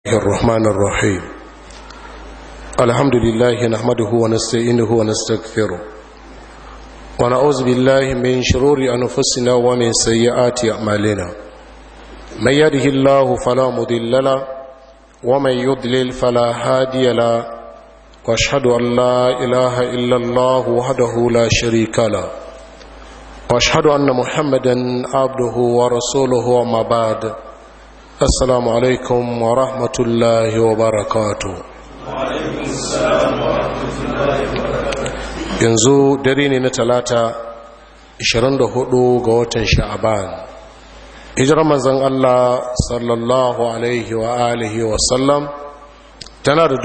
الرحمن الرحيم الحمد لله نحمده ونستعينه ونستغفره ونعوذ بالله من شرور أنفسنا ومن سيئات أعمالنا من يده الله فلا مضل له ومن يضلل فلا هادي له واشهد أن لا إله إلا الله وحده لا شريك له واشهد أن محمدا عبده ورسوله وما بعد assalamu alaikum wa rahmatullahi wa barakatu yanzu dare ne na talata 24 ga watan sha'aban hijirar manzan Allah sallallahu alaihi wa alihi wa sallam tana da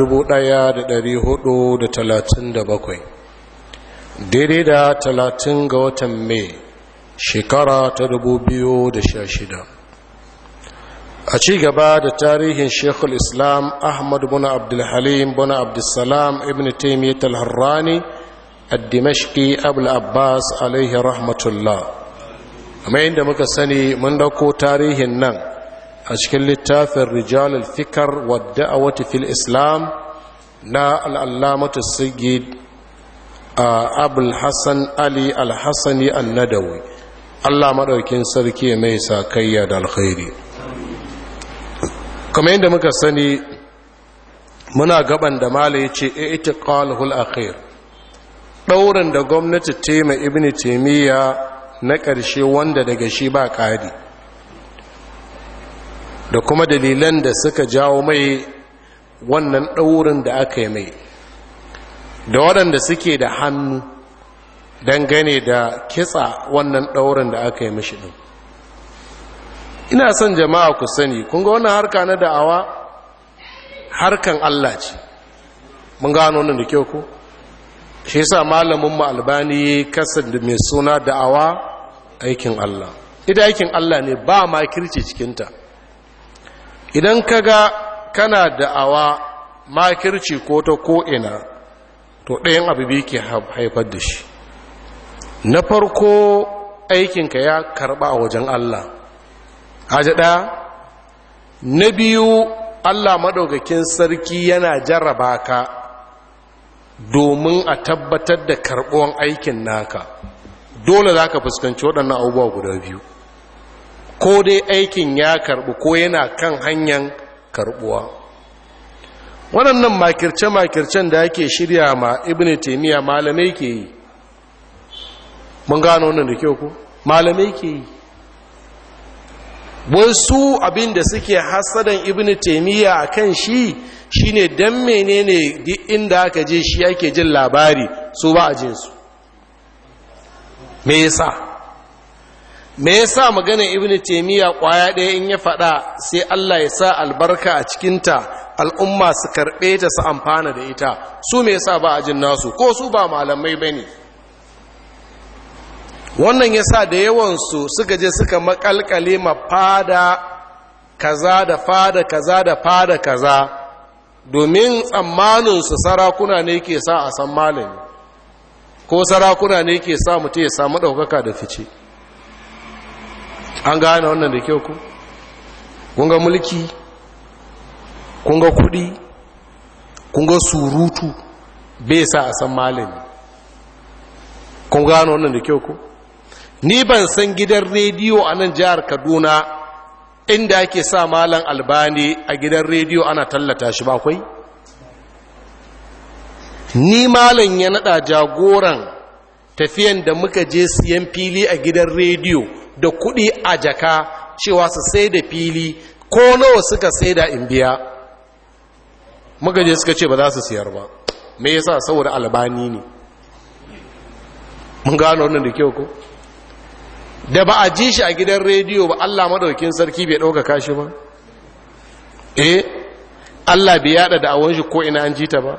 bakwai, daidai da talatin ga watan mai shekara ta shida. a ci gaba da tarihin shekul islam ahmad bin abdulhalim bin abdulsalam ibn taimiyyat al-harrani al-dimashki abul abbas alaihi rahmatullah amma inda muka sani mun dauko tarihin nan a cikin littafin rijal al-fikar wadda a wata fil islam na al'allamatu sigid a abul hassan ali al-hassani al-nadawi allah maɗaukin sarki mai sakayya da alkhairi kuma yadda muka sani muna gaban da mala ya ce ita ƙalhul akhir ɗaurin da gwamnati tema ibn taimiyya na ƙarshe wanda daga shi ba ƙari da kuma dalilan da suka jawo mai wannan ɗaurin da aka yi mai da waɗanda suke da hannu dangane da kitsa wannan ɗaurin da aka yi mashi ɗin ina son jama'a ku sani kun ga wannan harka na da'awa harkan Allah ce mun gano wannan da kyau ko shi yasa malamin mu albani kasan da mai suna da'awa aikin Allah idan aikin Allah ne ba ma kirci cikin ta idan kaga kana da'awa makirci ko ta ko ina to ɗayan abu bi ke haifar da shi na farko aikinka ya karɓa a wajen Allah haji ɗaya na biyu allah maɗaukakin sarki yana jarraba ka domin a tabbatar da karɓuwan aikin naka dole za ka fuskanci waɗannan abubuwa guda biyu ko dai aikin ya karɓu ko yana kan hanyar karɓuwa waɗannan makirce-makircen da ake shirya ma ibn taimiyya malamai ke yi mun gano wannan da kyau ko malamai ke yi wasu abin da suke hasadan ibn taimiyya a kan shi shine don menene duk inda aka je shi ake jin labari su ba a jinsu me yasa me yasa magana ibn taimiyya kwaya ɗaya in ya faɗa sai Allah ya sa albarka a cikinta al'umma su karɓe ta su amfana da ita su me yasa ba a jin nasu ko su ba malamai ba ne wannan ya sa da yawansu suka je suka makalkale ma fada kaza da fada kaza da fada kaza domin tsammaninsu sarakuna ne ke sa a san malami ko sarakuna ne ke sa mutu ya samu ɗaukaka da fice an gane wannan da kyau ku kunga mulki kunga kudi kunga surutu bai sa a san malami kun gane wannan da kyau ku ni ban san gidan rediyo a nan jihar kaduna inda ake sa malam albani a gidan rediyo ana tallata shi ba kwai ni malam ya nada jagoran tafiyan da muka je siyan fili a gidan rediyo da kudi a jaka cewa su sai da fili ko nawa suka sai da in biya muka je suka ce ba za su siyar ba me yasa saboda albani ne mun gano wannan da kyau ko da ba a ji shi a gidan rediyo ba Allah madaukin sarki bai ɗaukaka shi ba eh Allah bai yada da awon shi ko ina an ji ta ba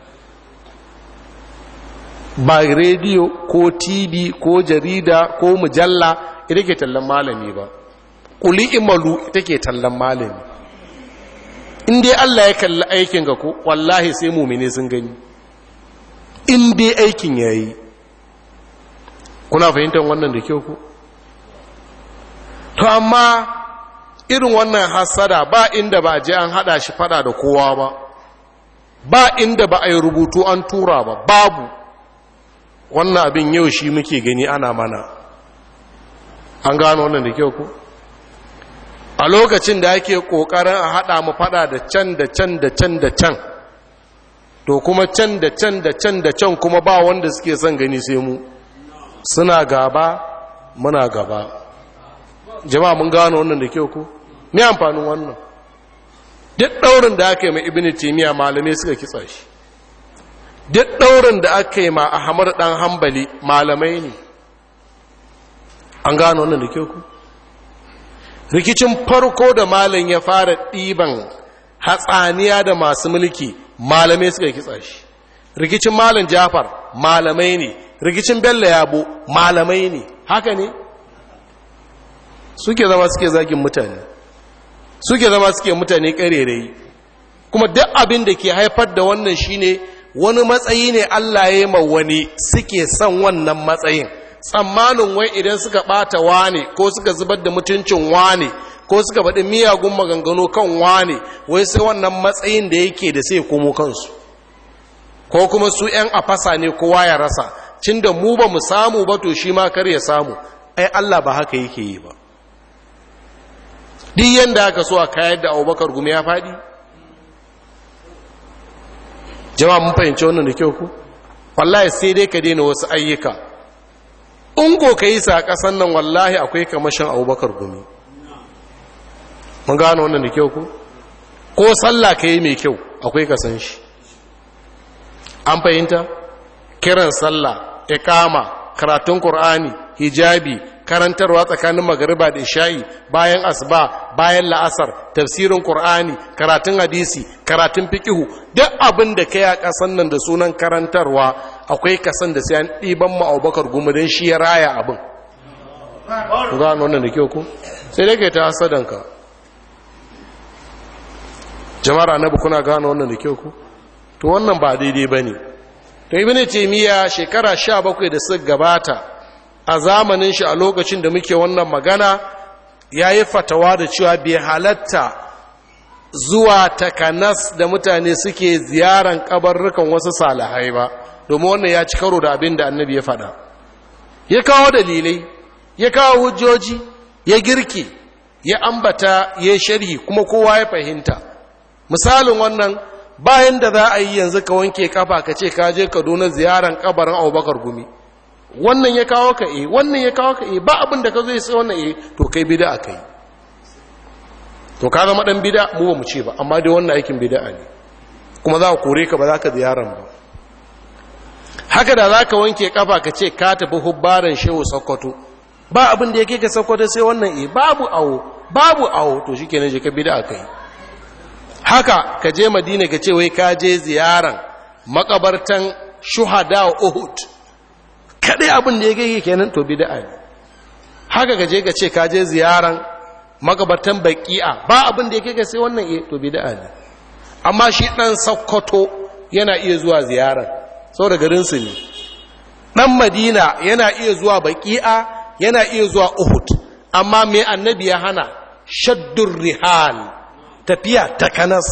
ba rediyo ko tv ko jarida ko mujalla ita ke tallan malami ba kuli imalu ita ke tallan malami in dai Allah ya kalli aikin ga ku wallahi sai mumine sun gani in dai aikin yayi kuna fahimtar wannan da kyau ku to amma irin wannan hasada ba inda ba je an hada shi fada da kowa ba ba inda ba a yi rubutu an tura ba babu wannan abin yau shi muke gani ana mana an gano wannan da kyau ku a lokacin da ake kokarin a hada mu fada da can da can da can da can to kuma can da can da can da can kuma ba wanda suke son gani sai mu suna gaba muna gaba jama'a mun gano wannan da kyau ku me amfanin wannan duk daurin da aka yi ma ibnu taymiya malamai suka kitsa shi duk daurin da aka yi ma ahmad dan hanbali malamai ne an gano wannan da kyau ku rikicin farko da malam ya fara ɗiban hatsaniya da masu mulki malamai suka kitsa shi rikicin malam jafar malamai ne rikicin bello yabo malamai ne haka ne suke zama suke zagin mutane suke zama suke mutane karerai kuma duk abin da ke haifar da wannan shine wani matsayi ne Allah ya yi ma wani suke son wannan matsayin tsammanin wai idan suka bata wane ko suka zubar da mutuncin wane ko suka faɗi miyagun maganganu kan wane wai sai wannan matsayin da yake da sai komo kansu ko kuma su 'yan afasa ne kowa ya rasa cin da mu ba mu samu ba to shi ma kar ya samu ai Allah ba haka yake yi ba duk yanda aka so a kayar da abubakar gumi ya faɗi jama'a mun fahimci wannan da kyau ku wallahi sai dai ka daina wasu ayyuka in ko ka yi sa a ƙasan nan wallahi akwai kamashin abubakar gumi mun gano wannan da kyau ku ko sallah ka yi mai kyau akwai kasan shi an fahimta kiran sallah ikama karatun qur'ani hijabi karantarwa tsakanin magariba da isha'i bayan asuba bayan la'asar tafsirin qur'ani karatun hadisi karatun fiqihu duk abin da kai a kasan nan da sunan karantarwa akwai kasan da sai an diban mu Abubakar gumi dan shi ya raya abin ku gano wannan da kyau ku sai dai kai ta hasadanka jama'ar annabi kuna gano wannan da kyau ku to wannan ba daidai bane to ibnu taymiya shekara 17 da suka gabata a zamanin shi a lokacin da muke wannan magana ya yi fatawa da cewa bai halatta zuwa takanas da mutane suke ziyaran kabarrukan wasu salihai ba domin wannan ya ci karo da abin da annabi ya faɗa ya kawo dalilai ya kawo hujjoji ya girki ya ambata ya sharhi kuma kowa ya fahimta misalin wannan bayan da za a yi yanzu ka wanke kafa ka ce ka je kaduna ziyaran kabarin abubakar gumi wannan ya kawo ka e wannan ya kawo ka e ba abin da ka zo sai wannan e to kai bid'a kai to ka zama dan bid'a mu ba mu ce ba amma dai wannan aikin bid'a ne kuma za ka kore ka ba za ka ziyaran ba haka da za ka wanke kafa ka ce ka tafi hubbaran shehu sokoto ba abin da yake ka sokoto sai wannan e babu awo babu awo to shikenan je ka bid'a kai haka ka je madina ka ce wai ka je ziyaran makabartan shuhada uhud kaɗai abin da ya gage kenan to bid'a ne haka ka je ka ce ka je ziyaran magabartan baqi'a ba abin da ya gage sai wannan eh to bid'a ne amma shi dan sakkwato yana iya zuwa ziyaran saboda garin su ne dan madina yana iya zuwa baqi'a yana iya zuwa uhud amma me annabi ya hana shaddur rihal tafiya takanas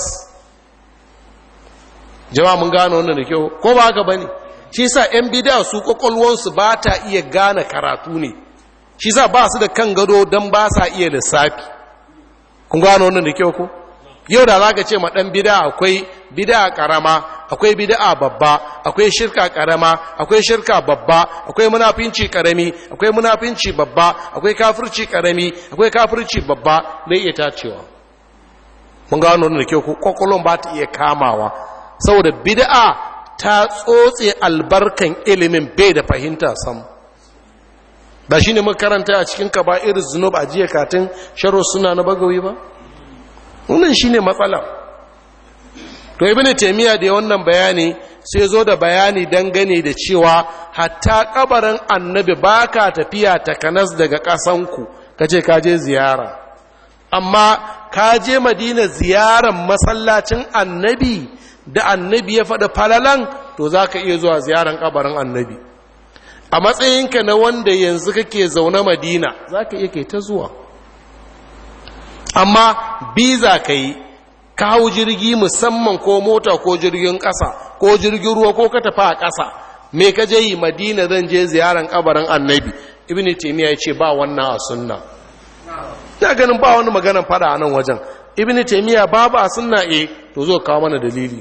jama'a mun gano wannan da kyau ko ba haka bane shi sa 'yan bida su kwakwalwansu ba ta iya gane karatu ne shi sa ba su da kan gado don ba sa iya lissafi kun gano wannan da kyau ku yau da za ka ce ma ɗan bida akwai bida ƙarama akwai bida babba akwai shirka ƙarama akwai shirka babba akwai munafinci ƙarami akwai munafinci babba akwai kafirci ƙarami akwai kafirci babba zai iya tacewa mun gano wannan da kyau ku kwakwalwan ba ta iya kamawa saboda bid'a ta tsotse albarkan ilimin bai da fahimta sam ba shi ne makaranta a cikin ka ba irin zunub a jiya katin sharo suna na bagawi ba wannan shi ne matsala to ibini taimiyya da wannan bayani sai zo da bayani dangane da cewa hatta kabarin annabi ba ka tafiya takanas daga ƙasanku ka ce ka je ziyara amma ka je madina ziyaran masallacin annabi da annabi ya faɗi falalan to za ka iya zuwa ziyaran ƙabarin annabi a matsayinka na wanda yanzu kake zaune madina za ka iya kai ta zuwa amma biza ka yi ka hau jirgi musamman ko mota ko jirgin ƙasa ko jirgin ruwa ko ka tafi a ƙasa me ka je yi madina zan je ziyaran kabarin annabi ibn taymiya ya ce ba wannan a sunna ya ganin ba wani maganan fada a nan wajen ibn taymiya babu a sunna eh to zo kawo mana dalili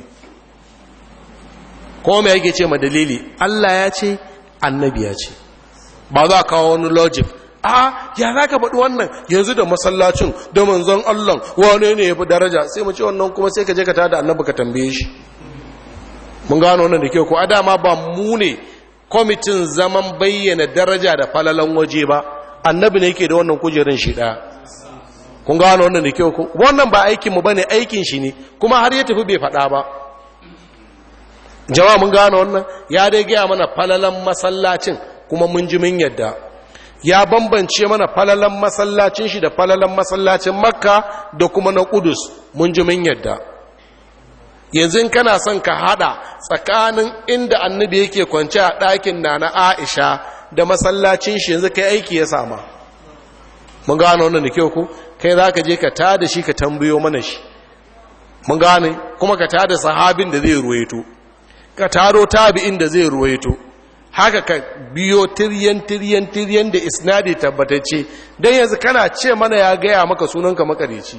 ko me yake ce ma dalili Allah ya ce annabi ya ce ba za kawo wani logic a ya za ka faɗi wannan yanzu da masallacin da manzon Allah wane ne ya fi daraja sai mu ce wannan kuma sai ka je ka tada annabi ka tambaye shi mun gano wannan da kyau ko a dama ba mu ne kwamitin zaman bayyana daraja da falalan waje ba annabi ne yake da wannan kujerin shi ɗaya kun gano wannan da kyau ko wannan ba aikinmu ba ne aikin shi ne kuma har ya tafi bai faɗa ba jama'a mun gano wannan ya dai gaya mana falalan masallacin kuma mun ji mun yadda ya bambance mana falalan masallacin shi da falalan masallacin makka da kuma na kudus mun ji mun yadda yanzu kana son ka hada tsakanin inda annabi yake kwance a ɗakin na na aisha da masallacin shi yanzu kai aiki ya sama mun gano wannan da kyau ku kai za ka je ka tada shi ka tambayo mana shi mun gane kuma ka tada sahabin da zai ruwaito ka taro tabi'in da zai ruwaito haka ka biyo tiryan tiryan tiryan da isnadi tabbatacce don yanzu kana ce mana ya gaya maka sunanka makareci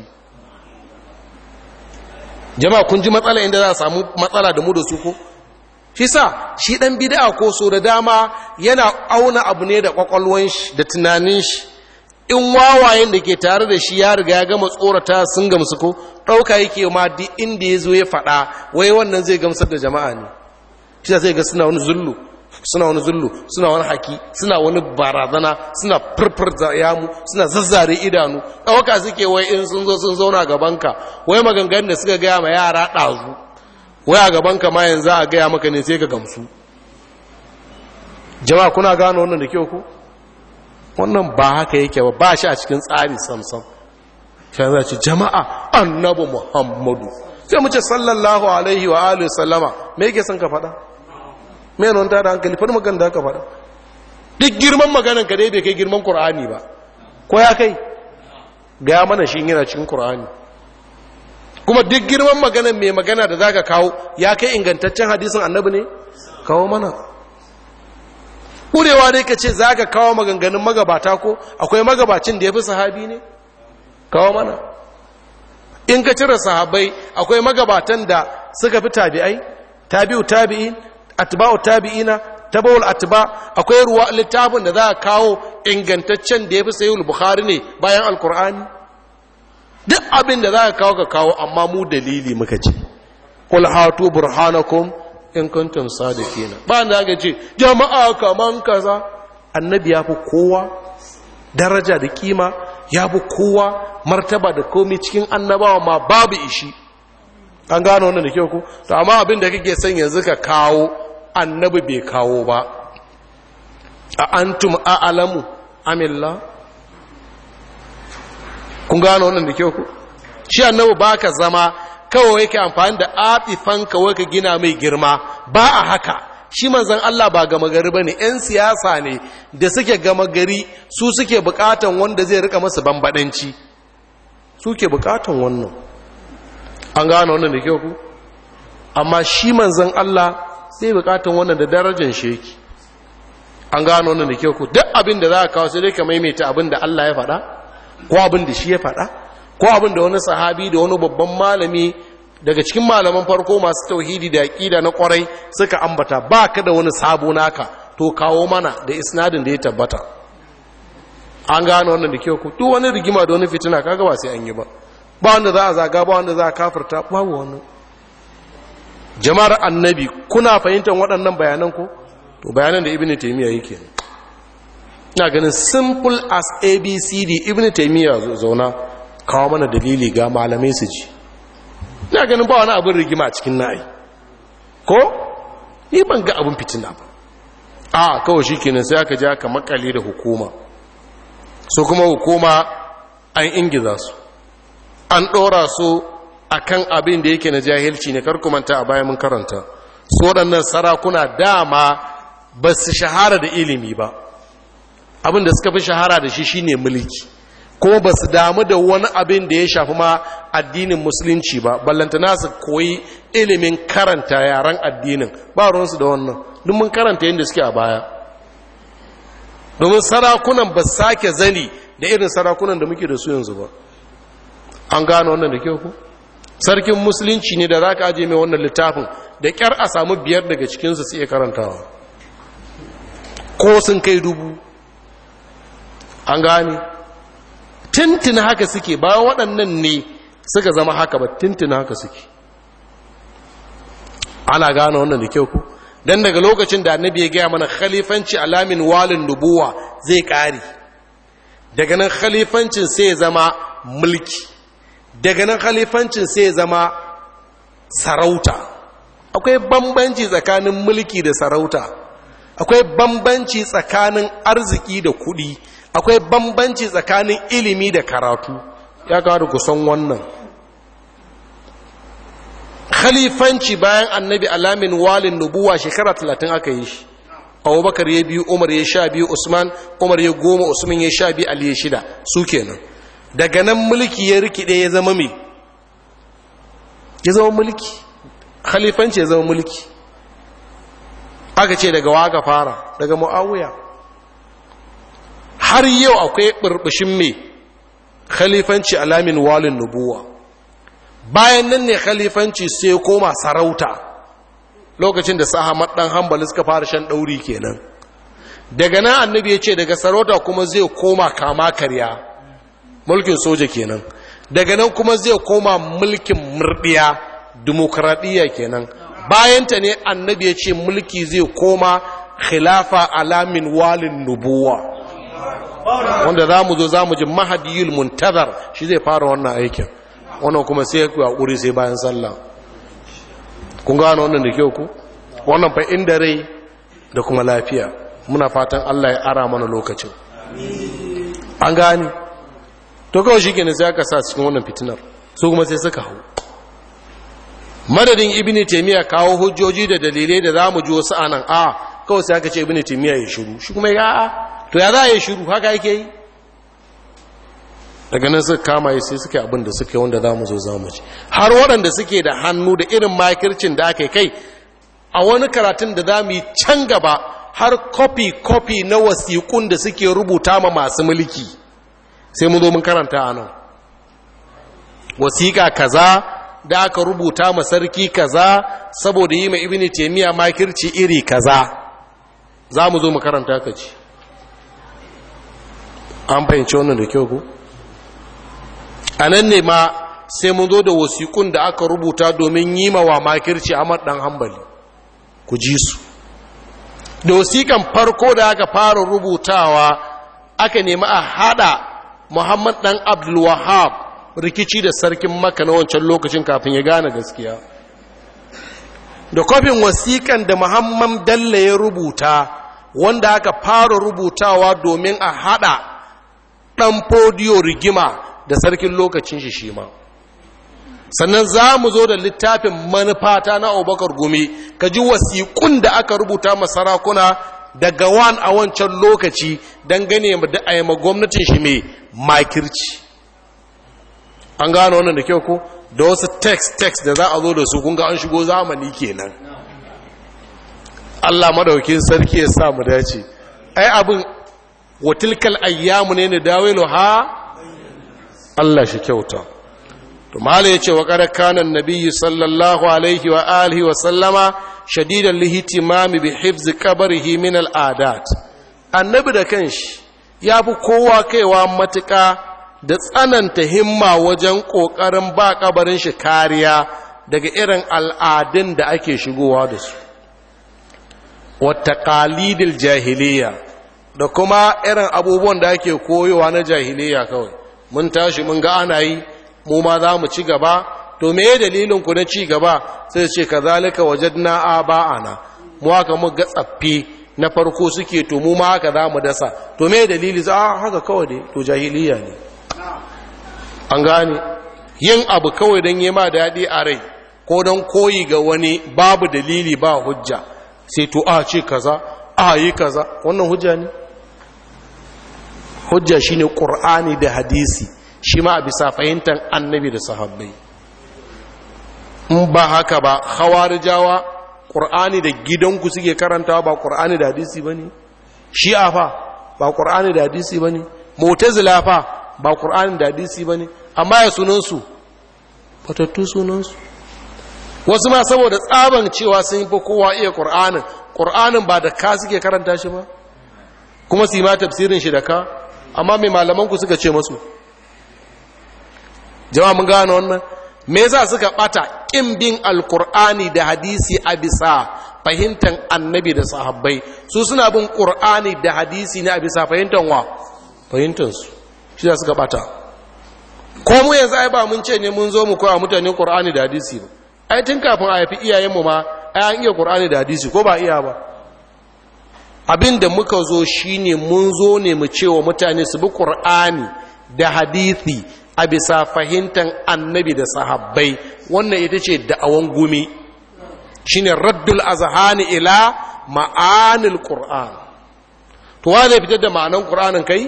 jama'a kun ji matsala inda za a samu matsala da mu da su ko shi sa shi dan bid'a ko so da dama yana auna abu ne da kwakwalwan shi da tunanin shi in wawayen da ke tare da shi ya riga ya gama tsorata sun gamsu ko ɗauka yake ma duk inda ya zo ya faɗa wai wannan zai gamsar da jama'a ne shi sai ga suna wani zullu suna wani zullu suna wani haki suna wani barazana suna furfurta yamu suna zazzare idanu ɗauka suke wai in sun zo sun zauna gabanka wai maganganun da suka gaya ma yara ɗazu wai a gabanka ma yanzu a gaya maka ne sai ka gamsu jama'a kuna gano wannan da kyau ku wannan ba haka yake ba ba shi a cikin tsari samsam shan za ce jama'a annabi muhammadu sai mu ce sallallahu alaihi wa alihi sallama me yake son ka faɗa me non ta da hankali far magana da ka faɗa duk girman maganan ka dai bai kai girman qur'ani ba ko ya kai ga mana shi yana cikin qur'ani kuma duk girman maganan mai magana da zaka kawo ya kai ingantaccen hadisin annabi ne kawo mana kurewa dai ka ce za ka kawo maganganun magabata ko akwai magabacin da ya fi sahabi ne kawo mana in ka cire sahabai akwai magabatan da suka fi tabi'ai tabi'u tabi'in atba'u tabi'ina tabawul atba akwai ruwa littafin da za ka kawo ingantaccen da ya fi sayi bukhari ne bayan alkur'ani duk abin da za ka kawo ka kawo amma mu dalili muka ce qul hatu burhanakum in kuntum sadiqina ba da ga ce jama'a kaman kaza annabi ya fi kowa daraja da kima ya fi kowa martaba da komai cikin annabawa ma babu ishi an gano wannan da kyau ku to amma abin da kake son yanzu ka kawo annabi bai kawo ba a antum a'lamu amillah kun gano wannan da kyau ku shi annabi baka zama kawai yake amfani da atifan kawai ka gina mai girma ba a haka shi manzan Allah ba gama gari ba ne 'yan siyasa ne da suke gama gari su suke bukatan wanda zai rika masu bambadanci suke bukatan wannan an gano wannan da kyau ku amma shi manzan Allah zai bukatan wannan da darajar sheki an gano wannan da kyau ku duk abin da za ka kawo sai dai ka maimaita abin da Allah ya faɗa ko abin da shi ya faɗa ko abin da wani sahabi da wani babban malami daga cikin malaman farko masu tauhidi da aqida na kwarai suka ambata ba ka da wani sabo naka to kawo mana da isnadin da ya tabbata an gano wannan da kyau ku duk wani rigima da wani fitina kaga ba sai an yi ba ba wanda za a zaga ba wanda za a kafirta babu wannan jama'ar annabi kuna fahimtar waɗannan bayanan ko to bayanan da ibnu taymiya yake ina ganin simple as abcd ibnu taymiya zauna kawo mana dalili ga malamai su ji na ganin ba wani abin rigima a cikin na'ai ko ni ban ga abin fitina ba a kawai shi kenan sai aka ja ka makale da hukuma su kuma hukuma an ingiza su an ɗora su a kan abin da yake na jahilci ne karkumanta a bayan mun karanta su waɗannan sarakuna dama ba su shahara da ilimi ba abin da suka fi shahara da shi shine mulki kuma ba su damu da wani abin da ya shafi ma addinin musulunci ba ballantana su koyi ilimin karanta yaren addinin ba ruwansu da wannan duk mun karanta yadda suke a baya domin sarakunan ba sake zani da irin sarakunan da muke da su yanzu ba an gano wannan da kyau ku sarkin musulunci ne da za ka aje mai wannan littafin da kyar a samu biyar daga cikinsu su iya karantawa ko sun kai dubu an gane tintin haka suke bayan waɗannan ne suka zama haka ba tintin haka suke ana gane wannan da kyau ku don daga lokacin da annabi ya gaya mana khalifanci alamin walin nubuwa zai ƙari daga nan khalifancin sai ya zama mulki daga nan khalifancin sai ya zama sarauta akwai bambanci tsakanin mulki da sarauta akwai bambanci tsakanin arziki da kuɗi akwai bambanci tsakanin ilimi da karatu ya kawo ku san wannan khalifanci bayan annabi alamin walin nubuwa shekara talatin aka yi shi abubakar ya biyu umar ya sha biyu usman umar ya goma usman ya sha biyu ali ya shida su kenan daga nan mulki ya rikide ya zama mai ya zama mulki khalifanci ya zama mulki aka ce daga waka fara daga mu'awiya har yau akwai burbushin mai khalifanci alamin walin nubuwa bayan nan ne khalifanci sai koma sarauta lokacin da sahamad dan hambali suka fara shan dauri kenan daga nan annabi ya ce daga sarauta kuma zai koma kama karya mulkin soja kenan daga nan kuma zai koma mulkin murdiya demokradiyya kenan bayanta ne annabi ya ce mulki zai koma khilafa alamin walin nubuwa wanda za mu zo za mu ji mahadiyul muntazar shi zai fara wannan aikin wannan kuma sai ya ƙuri sai bayan sallah kun gano wannan da kyau ku wannan fa inda rai da kuma lafiya muna fatan Allah ya ara mana lokacin an gani to kawai shi kenan sai aka sa cikin wannan fitinar su kuma sai suka hau madadin ibini taimiyya kawo hujjoji da dalilai da za mu ji wasu anan a kawai sai aka ce ibini taimiyya ya shiru shi kuma ya a to ya za a yi shiru haka yake yi daga nan suka kama yi sai suka abin da suka wanda za mu zo za mu ji har waɗanda suke da hannu da irin makircin da aka kai a wani karatun da za mu yi can gaba har kofi-kofi na wasiƙun da suke rubuta ma masu mulki sai mu zo mun karanta a nan wasiƙa kaza da aka rubuta ma sarki kaza saboda yi ma ibini taimiyya makirci iri kaza za mu zo mu karanta ka ci an fahimci wannan da kyau ku? a nan ne ma sai mun zo da wasiƙun da aka rubuta domin yi wa makirci a ɗan hambali ku ji su da wasiƙan farko da aka fara rubutawa aka nemi a haɗa muhammad ɗan abdulwahab rikici da sarkin maka na wancan lokacin kafin ya gane gaskiya da kwafin wasiƙan da muhammad dalla ya rubuta wanda aka fara rubutawa domin a haɗa ɗan fodiyo rigima da sarkin lokacin shi shi ma sannan za mu zo da littafin manufata na abubakar gumi ka ji wasiƙun da aka rubuta masarakuna daga wan a wancan lokaci don gane da a yamma gwamnatin shi mai makirci an gano wannan da kyau ko da wasu text-text da za a zo da su kunga an shigo zamani kenan Allah madaukin sarki ya sa mu dace ai abin watilkal ayyamu ne da dawilo ha Allah shi kyauta to mala yace wa qad kana an-nabiy sallallahu alaihi wa alihi wa sallama shadidan lihtimami bi hifz qabrihi min al-adat annabi da kanshi ya fi kowa kaiwa matuƙa da tsananta himma wajen ƙoƙarin ba kabarin shi kariya daga irin al'adun da ake shigowa da su wata ƙalidil jahiliya da kuma irin abubuwan da ake koyowa na jahiliya kawai mun tashi mun ga ana yi mu ma za mu ci gaba to me dalilin ku na ci gaba sai ce kazalika wajadna aba'ana mu haka mu ga tsaffi na farko suke to mu ma haka za mu dasa to me dalili za haka kawai dai to jahiliya ne an gane yin abu kawai don yi ma daɗi a rai ko don koyi ga wani babu dalili ba hujja sai to a ce kaza a yi kaza wannan hujja ne hujja shine qur'ani da hadisi shi ma a bisa fahimtar annabi da sahabbai in ba haka ba khawarijawa qur'ani da gidanku suke karantawa ba qur'ani da hadisi bane shi'a fa ba qur'ani da hadisi bane mu'tazila fa ba qur'ani da hadisi bane amma ya sunan su fatattu sunan su wasu ma saboda tsaban cewa sun fi kowa iya qur'anin qur'anin ba da ka suke karanta shi ba kuma su yi ma tafsirin shi da ka amma mai malaman ku suka ce masu jama'a mun gane wannan me yasa suka bata kin bin alqur'ani da hadisi a bisa fahimtar annabi da sahabbai su suna bin qur'ani da hadisi ne a bisa fahimtar wa fahimtar su shi suka bata ko mu yanzu ai ba mun ce ne mun zo mu koya mutane qur'ani da hadisi ba ai tun kafin a haifi iyayenmu ma ai an iya qur'ani da hadisi ko ba iya ba abin da muka zo shine mun zo ne mu ce wa mutane su bi qur'ani da hadisi a bisa fahimtar annabi da sahabbai wannan ita ce da'awan gumi shine raddul azhani ila ma'anil qur'an to wa zai fitar da ma'anan qur'anin kai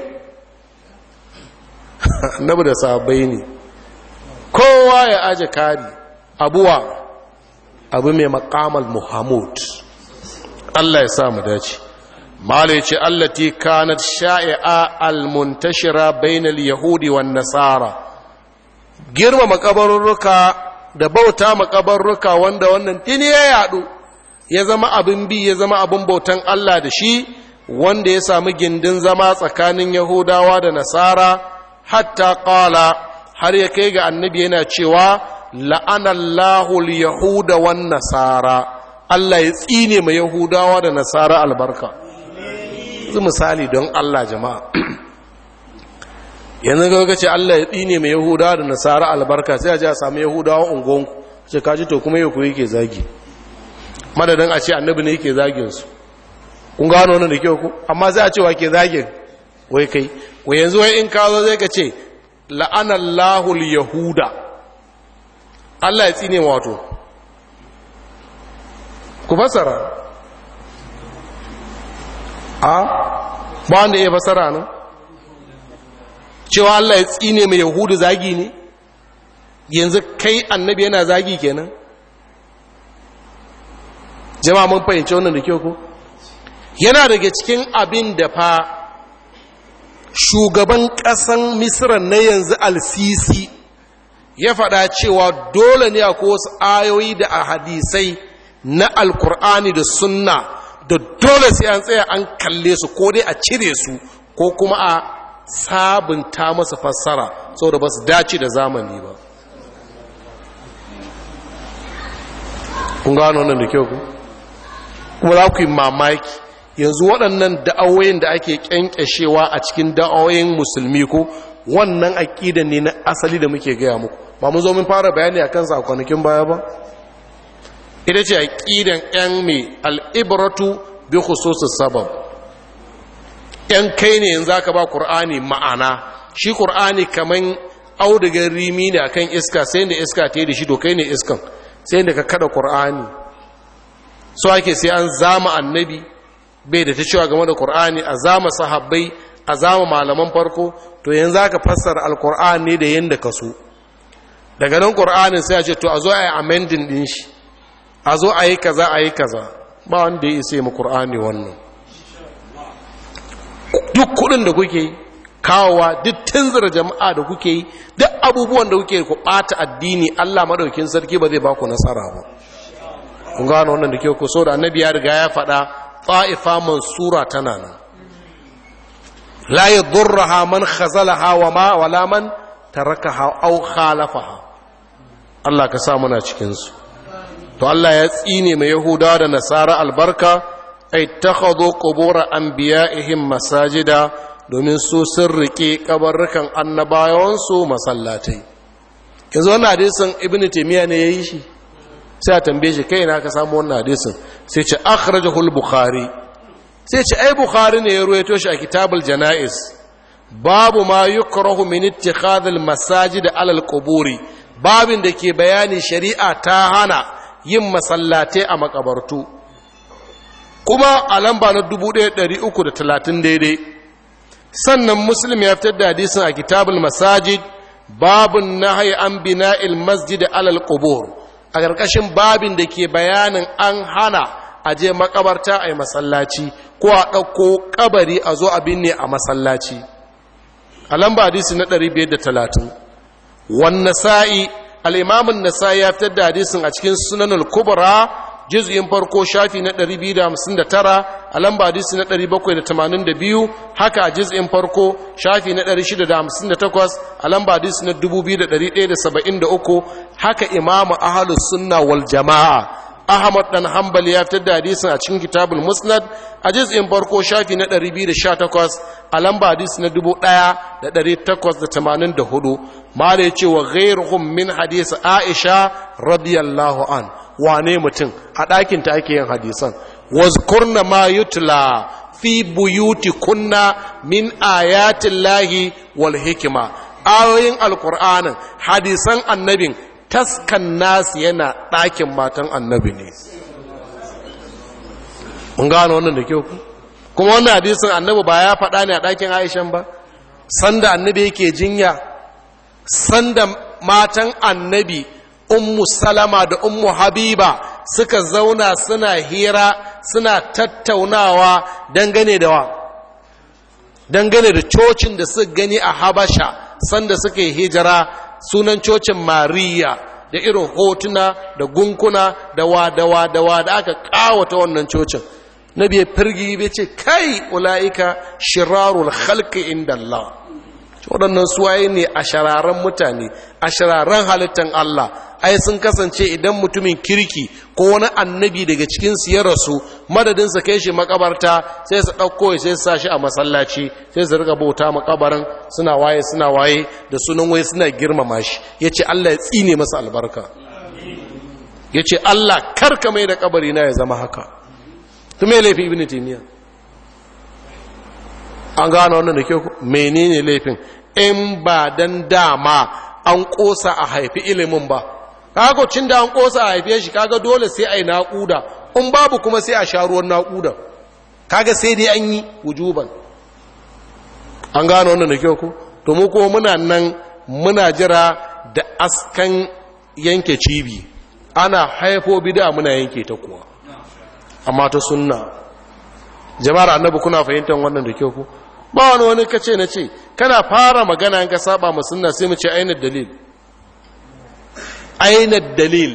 annabi da sahabbai ne kowa ya aje kari abuwa abu mai maqamal muhammad Allah ya sa mu dace mala yace allati kanat sha'i'a almuntashira bainal yahudi wan nasara girma makabarurruka da bauta makabarruka wanda wannan tini ya yadu ya zama abin bi ya zama abin bautan Allah da shi wanda ya sami gindin zama tsakanin yahudawa da nasara hatta qala har ya kai ga annabi yana cewa la'anallahu al-yahuda wan nasara Allah ya tsine ma yahudawa da nasara albarka yanzu misali don Allah jama'a yanzu ga ce Allah ya tsine mai yahudawa da nasara albarka sai a ji a sami yahudawa ungonku ce kaji to kuma yau ku yake zagi madadin a ce annabi ne yake zaginsu kun gano wani da kyau ku amma sai a ce wa ke zagin wai kai wai yanzu wai in ka zo zai ka ce la'anallahu yahuda Allah ya tsine wato ku fasara a ba wanda ya fasara nan cewa Allah ya tsine mai yahudu zagi ne yanzu kai annabi yana zagi kenan jama'a mun fahimci wannan da kyau ko yana daga cikin abin da fa shugaban ƙasan misra na yanzu al-sisi ya faɗa cewa dole ne a wasu ayoyi da a hadisai na alkur'ani da sunna da dole sai an tsaya an kalle su ko dai a cire su ko kuma a sabunta masa fassara saboda ba su dace da zamani ba kun gano wannan da kyau ku kuma za ku yi mamaki yanzu waɗannan da'awoyin da ake ƙyanƙyashewa a cikin da'awoyin musulmi ko wannan aƙidan ne na asali da muke gaya muku ba mu zo mun fara bayani a kansa a kwanakin baya ba ita ce aƙidan 'yan mai al'ibratu bi khususus sabab 'yan kai ne yanzu aka ba ƙur'ani ma'ana shi ƙur'ani kaman audigar rimi ne akan iska sai da iska ta yi da shi to kai ne iskan sai da ka kada ƙur'ani so ake sai an zama annabi bai da ta cewa game da ƙur'ani a zama sahabbai a zama malaman farko to yanzu aka fassara alƙur'ani ne da yadda ka so daga nan ƙur'anin sai a ce to a zo a yi amending ɗin shi a zo a yi kaza a yi kaza ba wanda ya isa yi ma ƙur'ani wannan duk kuɗin da kuke yi kawowa duk tunzura jama'a da kuke yi duk abubuwan da kuke ku ɓata addini allah maɗaukin sarki ba zai ba ku nasara ba kun gano wannan da ke ku so da annabi ya riga ya faɗa ta'ifa mansura tana nan la yadurruha man khazalaha wa ma wala man tarakaha aw khalafaha Allah ka sa muna cikin su to Allah ya tsine mai yahudawa da nasara albarka ay takhadhu qubur anbiya'ihim masajida domin su sun rike kabarrukan annabawansu masallatai yanzu wannan hadisin ibnu taymiya ne yayi shi sai a tambaye shi kai na ka samu wannan hadisin sai ce akhrajahu al-bukhari sai ce ai bukhari ne ya ruwaito shi a kitabul janaiz babu ma yukrahu min ittikhadh al-masajid ala al-quburi babin da ke bayani shari'a ta hana yin masallatai a makabartu kuma a lamba na 1330 daidai sannan muslim ya fitar da hadisin a kitabul masajid babun nahyi an bina'il masjid alal qubur a ƙarƙashin babin da ke bayanin an hana a je makabarta a yi masallaci ko a ɗauko ƙabari a zo a binne a masallaci a lamba hadisi na 530 wannan sa'i al'imamun nasa'i ya fitar da hadisin a cikin sunanul kubra juz'in farko shafi na 259 a lamba hadisi na 782 haka a juz'in farko shafi na 658 a lamba hadisi na 2173 haka imamu ahlus sunna wal jama'a Ahmad dan Hanbal ya fitar da hadisin a cikin kitabul Musnad a juz'in farko shafi na 218 a lamba hadisi na 1884 mala yace wa ghayruhum min hadisi Aisha radiyallahu an wane mutum a ɗakin ta ake yin hadisan wazkurna ma yutla fi buyuti kunna min ayatin lahi wal hikima ayoyin alkur'anin hadisan annabin taskan nasu yana ɗakin matan annabi ne mun gano wannan da kyau kuma wannan hadisin annabi ba ya faɗa ne a ɗakin aishan ba sanda annabi yake jinya sanda matan annabi ummu salama da ummu habiba suka zauna suna hira suna tattaunawa dangane da wa dangane da cocin da suka gani a habasha sanda suka yi hijira sunan cocin mariya da irin hotuna da gunkuna da wadawa da wada aka kawata wannan cocin na biya firgi bai ce kai ula'ika shirarul halka inda Allah waɗannan suwaye ne a shararen mutane a shararen halittar Allah ai sun kasance idan mutumin kirki ko wani annabi daga cikin su ya rasu madadin su kai shi makabarta sai su ɗauko sai su sa shi a masallaci sai su riga bauta makabarin suna waye suna waye da sunan waye suna girmama shi ya ce Allah ya tsine masa albarka ya ce Allah karka mai da kabari na ya zama haka tu mai laifin ibn taymiya an gano wannan da kyau menene laifin in ba dan dama an kosa a haifi ilimin ba kaga cin da an kosa a haife shi kaga dole sai ai naƙuda in babu kuma sai a sha ruwan naƙuda kaga sai dai an yi wujuban an gano wannan da kyau ko to mu ko muna nan muna jira da askan yanke cibi ana haifo bida muna yanke ta kuwa amma ta sunna jama'ar annabi kuna fahimtar wannan da kyau ko ba wani wani kace na ce kana fara magana in ka saba ma sunna sai mu ce ainihin dalil ainihin dalil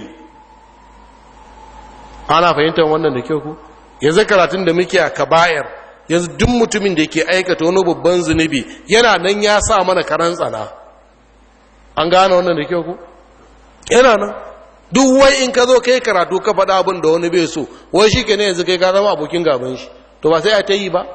ana fahimtar wannan da kyau ku yanzu karatun da muke a kaba'ir yanzu duk mutumin da ke aikata wani babban zunubi yana nan ya sa mana karan tsana an gane wannan da kyau ku yana nan duk wai in ka zo kai karatu ka faɗa abin da wani bai so wai shi ke ne yanzu kai ka zama abokin gaban shi to ba sai a ta yi ba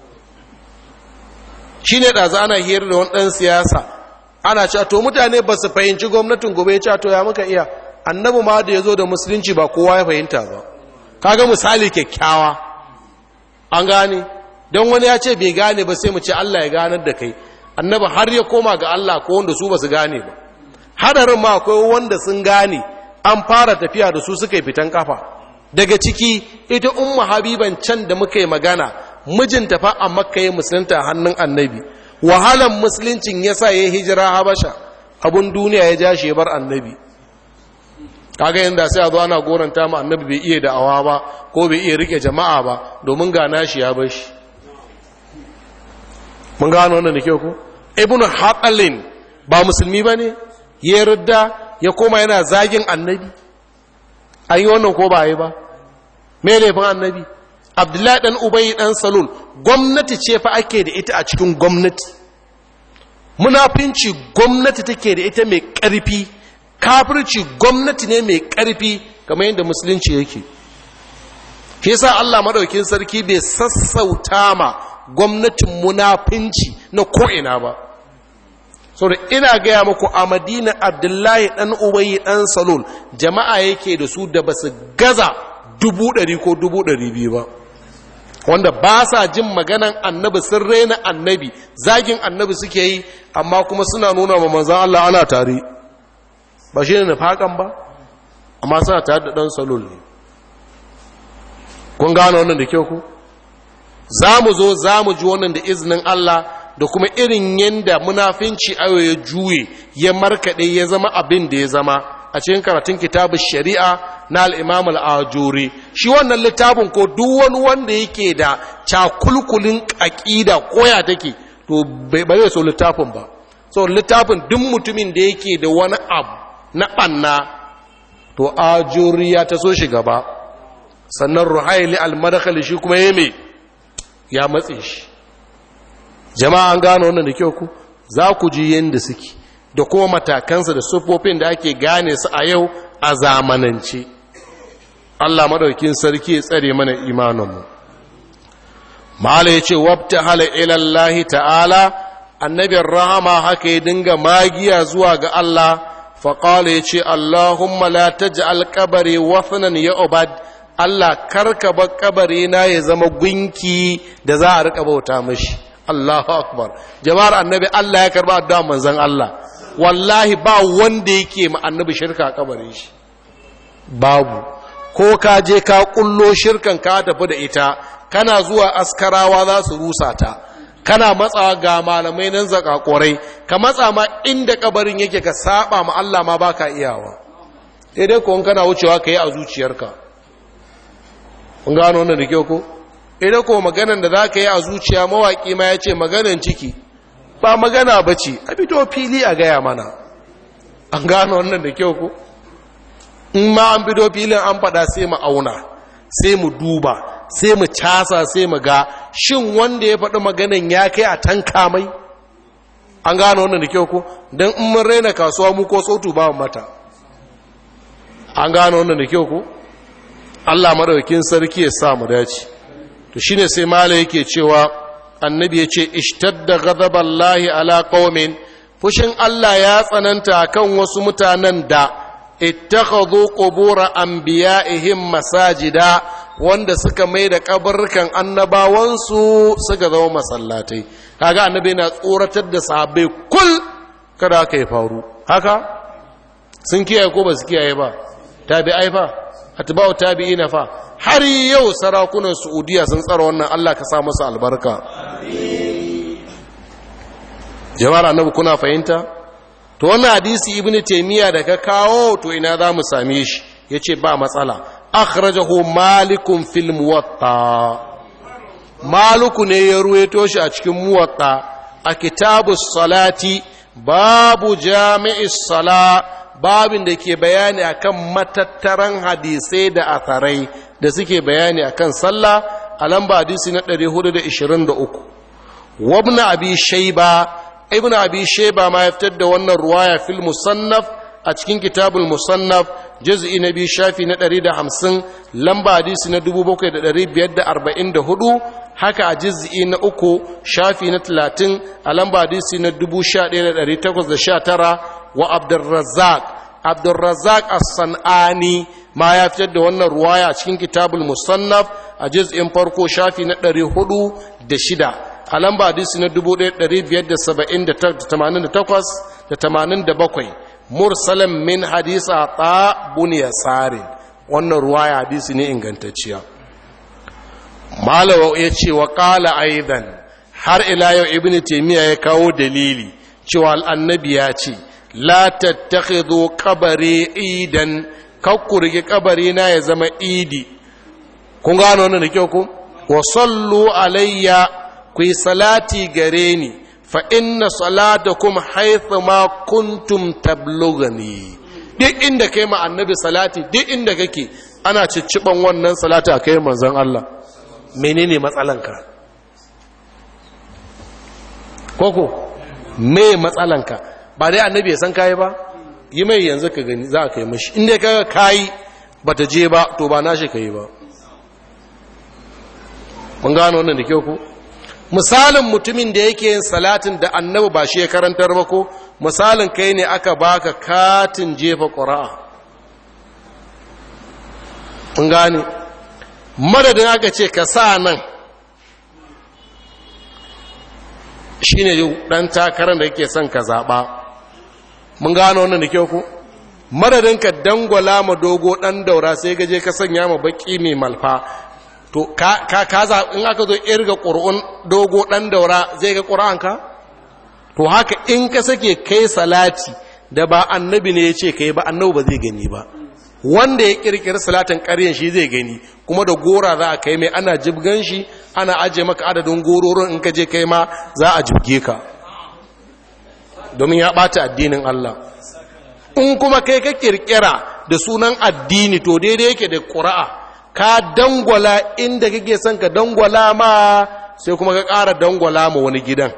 shi ne ɗaza ana hiyar da wani ɗan siyasa ana cewa to mutane ba su fahimci gwamnatin gobe ya to ya muka iya annabi ma da ya zo da musulunci ba kowa ya fahimta ba kaga misali kyakkyawa an gane don wani ya ce bai gane ba sai mu ce Allah ya ganar da kai annabi har ya koma ga Allah ko wanda su ba su gane ba hadarin ma akwai wanda sun gane an fara tafiya da su suka yi fitan kafa daga ciki ita ummu habiban can da muka yi magana mijinta fa a makka ya musulunta hannun annabi wahalan musuluncin ya sa ya hijira habasha abun duniya ya ja shi ya bar annabi kaga yanda sai a zo ana goranta ma annabi bai iya da'awa ba ko bai iya rike jama'a ba domin ga nashi ya bar shi mun gano wannan da kyau ko ibnu hatalin ba musulmi bane ya yarda ya koma yana zagin annabi an yi wannan ko ba yi ba me laifin annabi abdullahi dan ubayi dan salul gwamnati ce fa ake da ita a cikin gwamnati munafinci gwamnati take da ita mai ƙarfi kafirci gwamnati ne mai ƙarfi kamar yadda musulunci yake ke sa Allah madaukin sarki bai sassauta ma gwamnatin munafinci na ko'ina ba da ina gaya muku a madina abdullahi dan ubayi dan salul jama'a yake da su da basu gaza dubu ɗari ko dubu ɗari biyu ba wanda ba sa jin maganan annabi sun raina annabi zagin annabi suke yi amma kuma suna nuna ma manzan Allah ana tare ba shi ne nufaƙan ba amma suna tare da ɗan salul ne kun gano wannan da kyau ku za mu zo za mu ji wannan da izinin Allah da kuma irin yadda munafinci ayo ya juye ya markaɗe ya zama abin da ya zama a cikin karatun kitabun shari'a na al'imam al'ajuri shi wannan littafin ko duk wani wanda yake da cakulkulin aƙida koya take to ba zai so littafin ba so littafin duk mutumin da yake da wani abu na ɓanna to ajuri ya ta so shi gaba sannan ruhaili almadakali shi kuma ya mai ya matse shi jama'a an gano wannan da kyau ku za ku ji yadda suke da kuma matakansa da siffofin da ake gane su a yau a zamanance Allah madaukin sarki ya tsare mana imaninmu mala ya ce wabta hala ilallahi ta'ala annabin rahama haka ya dinga magiya zuwa ga Allah faƙala ya ce Allahumma la taj'al qabri wathnan ya ubad Allah karka bar kabari na ya zama gunki da za a rika bauta mashi Allahu akbar jama'ar annabi Allah ya karba addu'a manzon Allah wallahi ba wanda yake ma annabi shirka a kabarin shi babu ko ka je ka kullo shirkan ka tafi da ita kana zuwa askarawa za su rusa ta kana matsawa ga malamai nan zakakorai ka matsa ma inda kabarin yake ka saba ma Allah ma baka iyawa sai dai ko kana wucewa ka yi a zuciyarka kun gano wannan da kyau ko idan ko maganan da za ka yi a zuciya mawaƙi ma ya ce maganan ciki ba magana ba ce a fito fili a gaya mana an gano wannan da kyau ko in ma an fito filin an faɗa sai mu auna sai mu duba sai mu casa sai mu ga shin wanda ya faɗi maganan ya kai a tanka mai an gano wannan da kyau ko don in mun raina kasuwa mu ko sautu ba mata an gano wannan da kyau ko Allah madaukakin sarki ya sa mu dace to shine sai mala yake cewa annabi ya ce ishtadda ghadaballahi ala qaumin fushin Allah ya tsananta kan wasu mutanen da ittakhadhu qubur anbiya'ihim masajida wanda suka mai da kabarkan annabawansu suka zama masallatai kaga annabi yana tsoratar da sahabbai kul kada haka ya faru haka sun kiyaye ko ba su kiyaye ba tabi'ai fa atba'u tabi'ina fa har yau sarakunan saudiya sun tsara wannan Allah ka sa masa albarka jama'ar annabi kuna fahimta to wannan hadisi ibnu taymiya da ka kawo to ina za mu same shi yace ba matsala akhrajahu malikun fil muwatta maluku ne ya ruwaito shi a cikin muwatta a kitabus salati babu jami'is sala babin da ke bayani akan matattaran hadisai da atharai da suke bayani akan sallah a lamba hadisi na 423 wabna abi shayba ibnu abi shayba ma ya fitar da wannan ruwaya fil musannaf a cikin kitabul musannaf juz'i na biyu shafi na 150 lamba hadisi na 7544 haka a juz'i na uku shafi na 30 a lamba hadisi na 11819 wa abdurrazzaq abdurrazzaq as-sanani ma ya fitar da wannan ruwaya a cikin kitabul musannaf a juz'in farko shafi na 406 a lamba hadisi na 1578 da 87 mursalan min hadisa ta buniya tsarin wannan ruwaya hadisi ne ingantacciya malawa ya ce wa kala aidan har ila yau ibn taimiyya ya kawo dalili cewa al'annabi ya ce la tattakhidhu qabari idan kakkurge kabari na ya zama idi kun gano wannan da kyau ku wa sallu alayya ku yi salati gare ni fa inna salatakum haythu ma kuntum tablughani duk inda kai ma annabi salati duk inda kake ana cicciban wannan salati a kai manzon Allah menene matsalanka koko me matsalanka ba dai annabi ya san kai ba yi mai yanzu ka gani za a kai mashi inda ka kai bata je ba to ba nashi kai ba mun gano wannan da kyau ko misalin mutumin da yake yin salatin da annabi ba shi ya karantar ba ko misalin kai ne aka baka katin jefa ƙura'a mun gane madadin aka ce ka sa nan shi ne ɗan takarar da yake son ka zaɓa mun gano wannan da kyau ku madadin ka dangwala ma dogo ɗan daura sai gaje ka sanya ma baƙi mai malfa to ka ka in aka zo irga ƙur'un dogo ɗan daura zai ga ƙura'anka to haka in ka sake kai salati da ba annabi ne ya ce kai ba annabi ba zai gani ba wanda ya kirkiri salatin ƙaryen shi zai gani kuma da gora za a kai mai ana jibgan shi ana ajiye maka adadin gororin in ka je kai ma za a jibge ka domin ya ɓata addinin Allah in kuma kai ka kirkira da sunan addini to daidai yake da ƙura'a ka dangwala inda kake son ka dangwala ma sai kuma ka ƙara dangwala ma wani gidan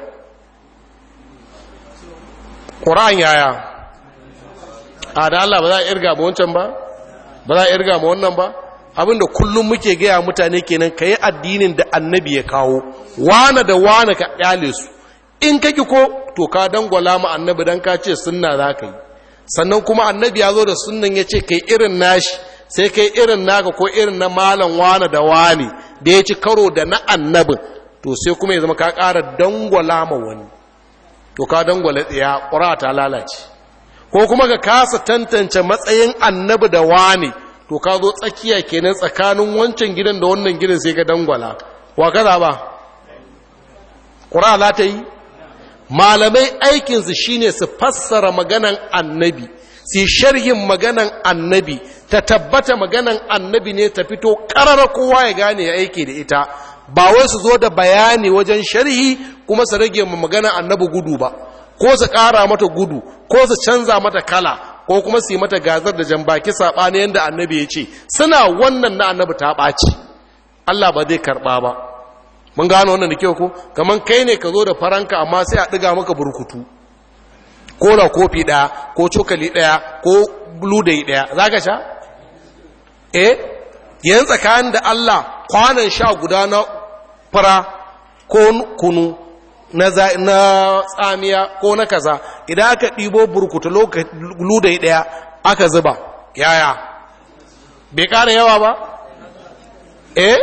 ƙura'an yaya a da Allah ba za a irga ma wancan ba ba za a irga ma wannan ba abinda kullum muke gaya mutane kenan ka yi addinin da annabi ya kawo wane da wane ka ƙyale su in kaki ko to ka dangwala ma annabi don ka ce sunna za ka yi sannan kuma annabi ya zo da sunnan ya ce kai irin nashi sai kai irin naka ko irin na malam wane da wane da ya ci karo da na annabin to sai kuma ya zama ka ƙara dangwala ma wani to ka dangwala tsaya ƙura ta lalace ko kuma ka kasa tantance matsayin annabi da wane to ka zo tsakiya kenan tsakanin wancan gidan da wannan gidan sai ka dangwala wa kaza ba ƙura za ta yi malamai aikinsu shine su fassara maganan annabi su sharhin maganan annabi ta tabbata maganan annabi ne ta fito ƙarara kowa ya gane ya aiki da ita ba wai su zo da bayani wajen sharhi kuma su rage ma maganan annabi gudu ba ko su ƙara mata gudu ko su canza mata kala ko kuma su yi mata gazar da jambaki saɓani yadda annabi ya ce suna wannan na annabi ta ɓaci Allah ba zai karɓa ba mun gano wannan da kyau ko kamar kai ne ka zo da faranka amma sai a ɗiga maka burkutu ko da kofi ɗaya ko cokali ɗaya ko ludayi ɗaya za ka sha eh yan tsakanin da Allah kwanan sha guda na fara ko kunu na tsamiya ko na kaza idan aka ɗibo burkutu ludayi ɗaya aka zuba yaya bai ƙara yawa ba eh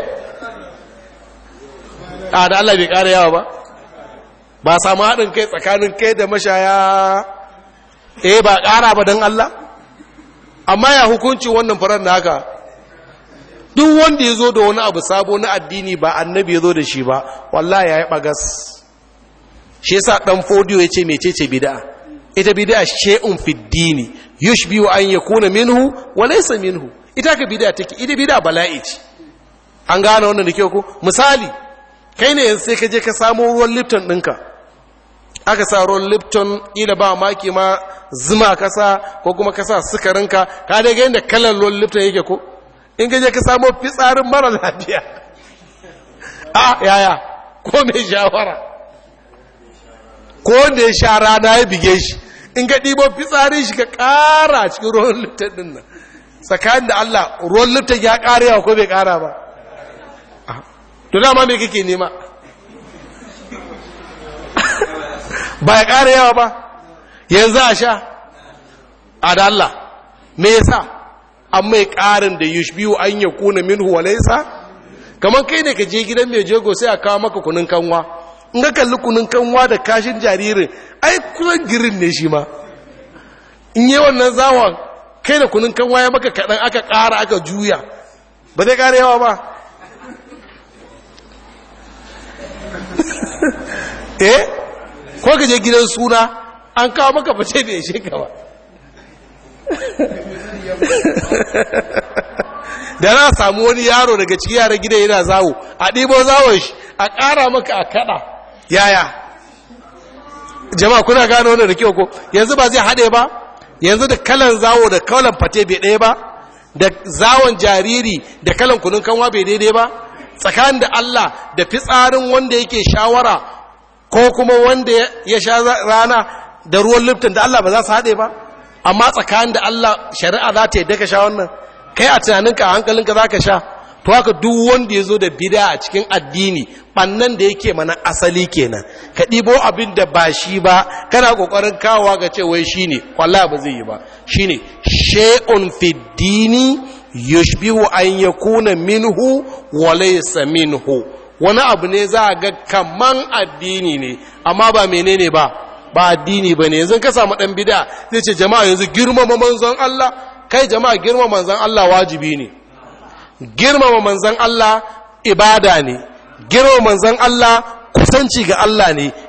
a da Allah bai ƙara yawa ba ba samu haɗin kai tsakanin kai da mashaya eh ba ƙara ba don Allah amma ya hukunci wannan farar na haka duk wanda ya zo da wani abu sabo na addini ba annabi ya zo da shi ba wallahi ya yi ɓagas shi yasa ɗan fodiyo ya ce mecece bida'a ita bida'a she'un fiddini yushbihu an yakuna minhu wa laysa minhu ita ka bida'a take ita bida'a bala'i ce an gane wannan da kyau ko misali kai ne yanzu sai ka je ka samu ruwan lipton ɗinka aka sa ruwan lipton ila ba maki ma zuma kasa ko kuma kasa sukarinka ka dai ga yadda kalan ruwan lipton yake ko in ka je ka samu fitsarin mara lafiya a yaya ko mai shawara ko wanda ya sha rana ya bige shi in ka ɗibo fitsarin shi ka ƙara cikin ruwan lipton ɗin nan tsakanin da Allah ruwan lipton ya ƙara yawa ko bai ƙara ba to dama me kake nema ba ya ƙara yawa ba yanzu a sha a da Allah me yasa an mai ƙarin da yushbiyu an ya kuna minhu wa laisa kamar kai ne ka je gidan mai jego sai a kawo maka kunun kanwa in ka kalli kunun kanwa da kashin jaririn ai kusan girin ne shi ma in yi wannan zawon kai da kunun kanwa ya maka kaɗan aka ƙara aka juya ba zai ƙara yawa ba eh ko ka je gidan suna an kawo maka fice da ya ka ba da na samu wani yaro daga cikin yaran gida yana zawo a ɗibo zawon shi a ƙara maka a kaɗa yaya jama'a kuna gano wanda da kyau ko yanzu ba zai haɗe ba yanzu da kalan zawo da kalan fate bai ɗaya ba da zawon jariri da kalan kunun kanwa bai daidai ba tsakanin da Allah da fitsarin wanda yake shawara ko kuma wanda ya sha rana da ruwan lifton da Allah ba za su haɗe ba amma tsakanin da Allah shari'a za ta yadda ka sha wannan kai a tunaninka a hankalinka za ka sha to haka duk wanda ya zo da bida a cikin addini ɓannan da yake mana asali kenan ka ɗibo abin da ba shi ba kana ƙoƙarin kawowa ga ce wai shi ne kwallo ba zai yi ba shi ne she'un fiddini yushbihu an yakuna minhu wa laysa minhu wani abu ne za a ga kaman addini ne amma ba menene ba ba addini ba ne yanzu ka samu ɗan bida zai ce jama'a yanzu girmama manzon Allah kai jama'a girmama manzon Allah wajibi ne girmama manzon Allah ibada ne girmama manzon Allah kusanci ga Allah ne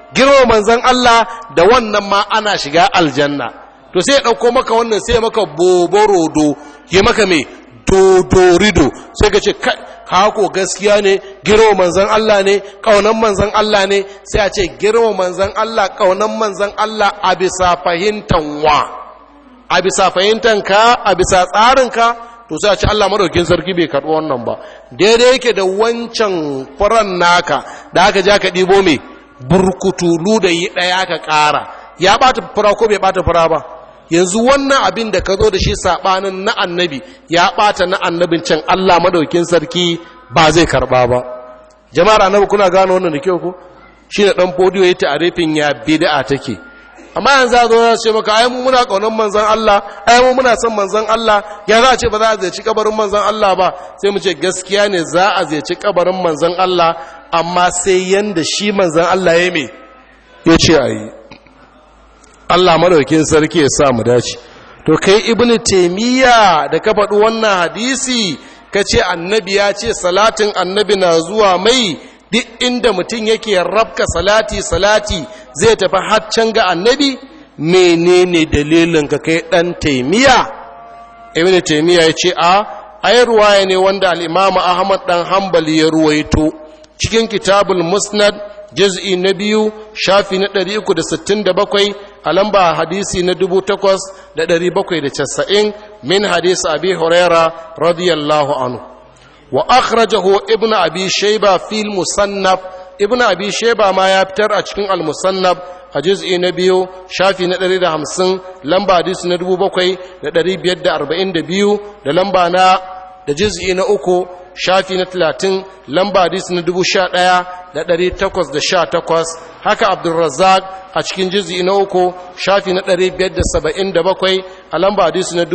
girma manzan Allah da wannan ma ana shiga aljanna to sai ya ɗauko maka wannan sai ya maka boborodo ya maka mai dodorido sai ka ce hako gaskiya ne girma manzan Allah ne ƙaunan manzan Allah ne sai a ce girma manzan Allah ƙaunan manzan Allah a bisa fahimtan wa a bisa fahimtan ka a bisa tsarin ka to sai a ce Allah madaukin sarki bai karɓi wannan ba daidai yake da wancan furan naka da aka ja ka ɗibo mai burkutulu da yi ɗaya ka ƙara ya ɓata fura ko bai ɓata fura ba yanzu wannan abin da ka zo da shi saɓanin na annabi ya ɓata na annabin can Allah madaukin sarki ba zai karɓa ba jama'ar annabi kuna gano wannan da kyau ko shi da ɗan fodiyo ya ta'arifin ya bid'a take amma yanzu za zo ya ce maka ai mu muna kaunar manzon Allah ai mu muna son manzon Allah ya za a ce ba za a ziyarci kabarin manzon Allah ba sai mu ce gaskiya ne za a ziyarci kabarin manzon Allah amma sai yanda shi manzon Allah ya me ya ce a yi Allah madaukin sarki ya sa mu dace to kai ibnu taymiya da ka faɗi wannan hadisi ka ce annabi ya ce salatin annabi na zuwa mai duk inda mutum yake rabka salati salati zai tafi haccan ga annabi menene dalilin ka kai dan taimiya ibn taimiya ya ce a ai ruwaya ne wanda al-imam ahmad dan hanbali ya ruwaito cikin kitabul musnad juz'i na biyu shafi na 367 a lamba hadisi na 8790 min hadisi abi huraira radiyallahu anhu wa akhrajahu ibnu abi shayba fil musannaf ibnu abi shayba ma ya fitar a cikin al musannaf a juz'i na biyu shafi na 150 lamba hadisi na 7542 da lamba na da juz'i na uku shafi na 30 lamba hadisi na 11818 haka abdulrazzaq a cikin juz'i na uku shafi na 577 a lamba hadisi na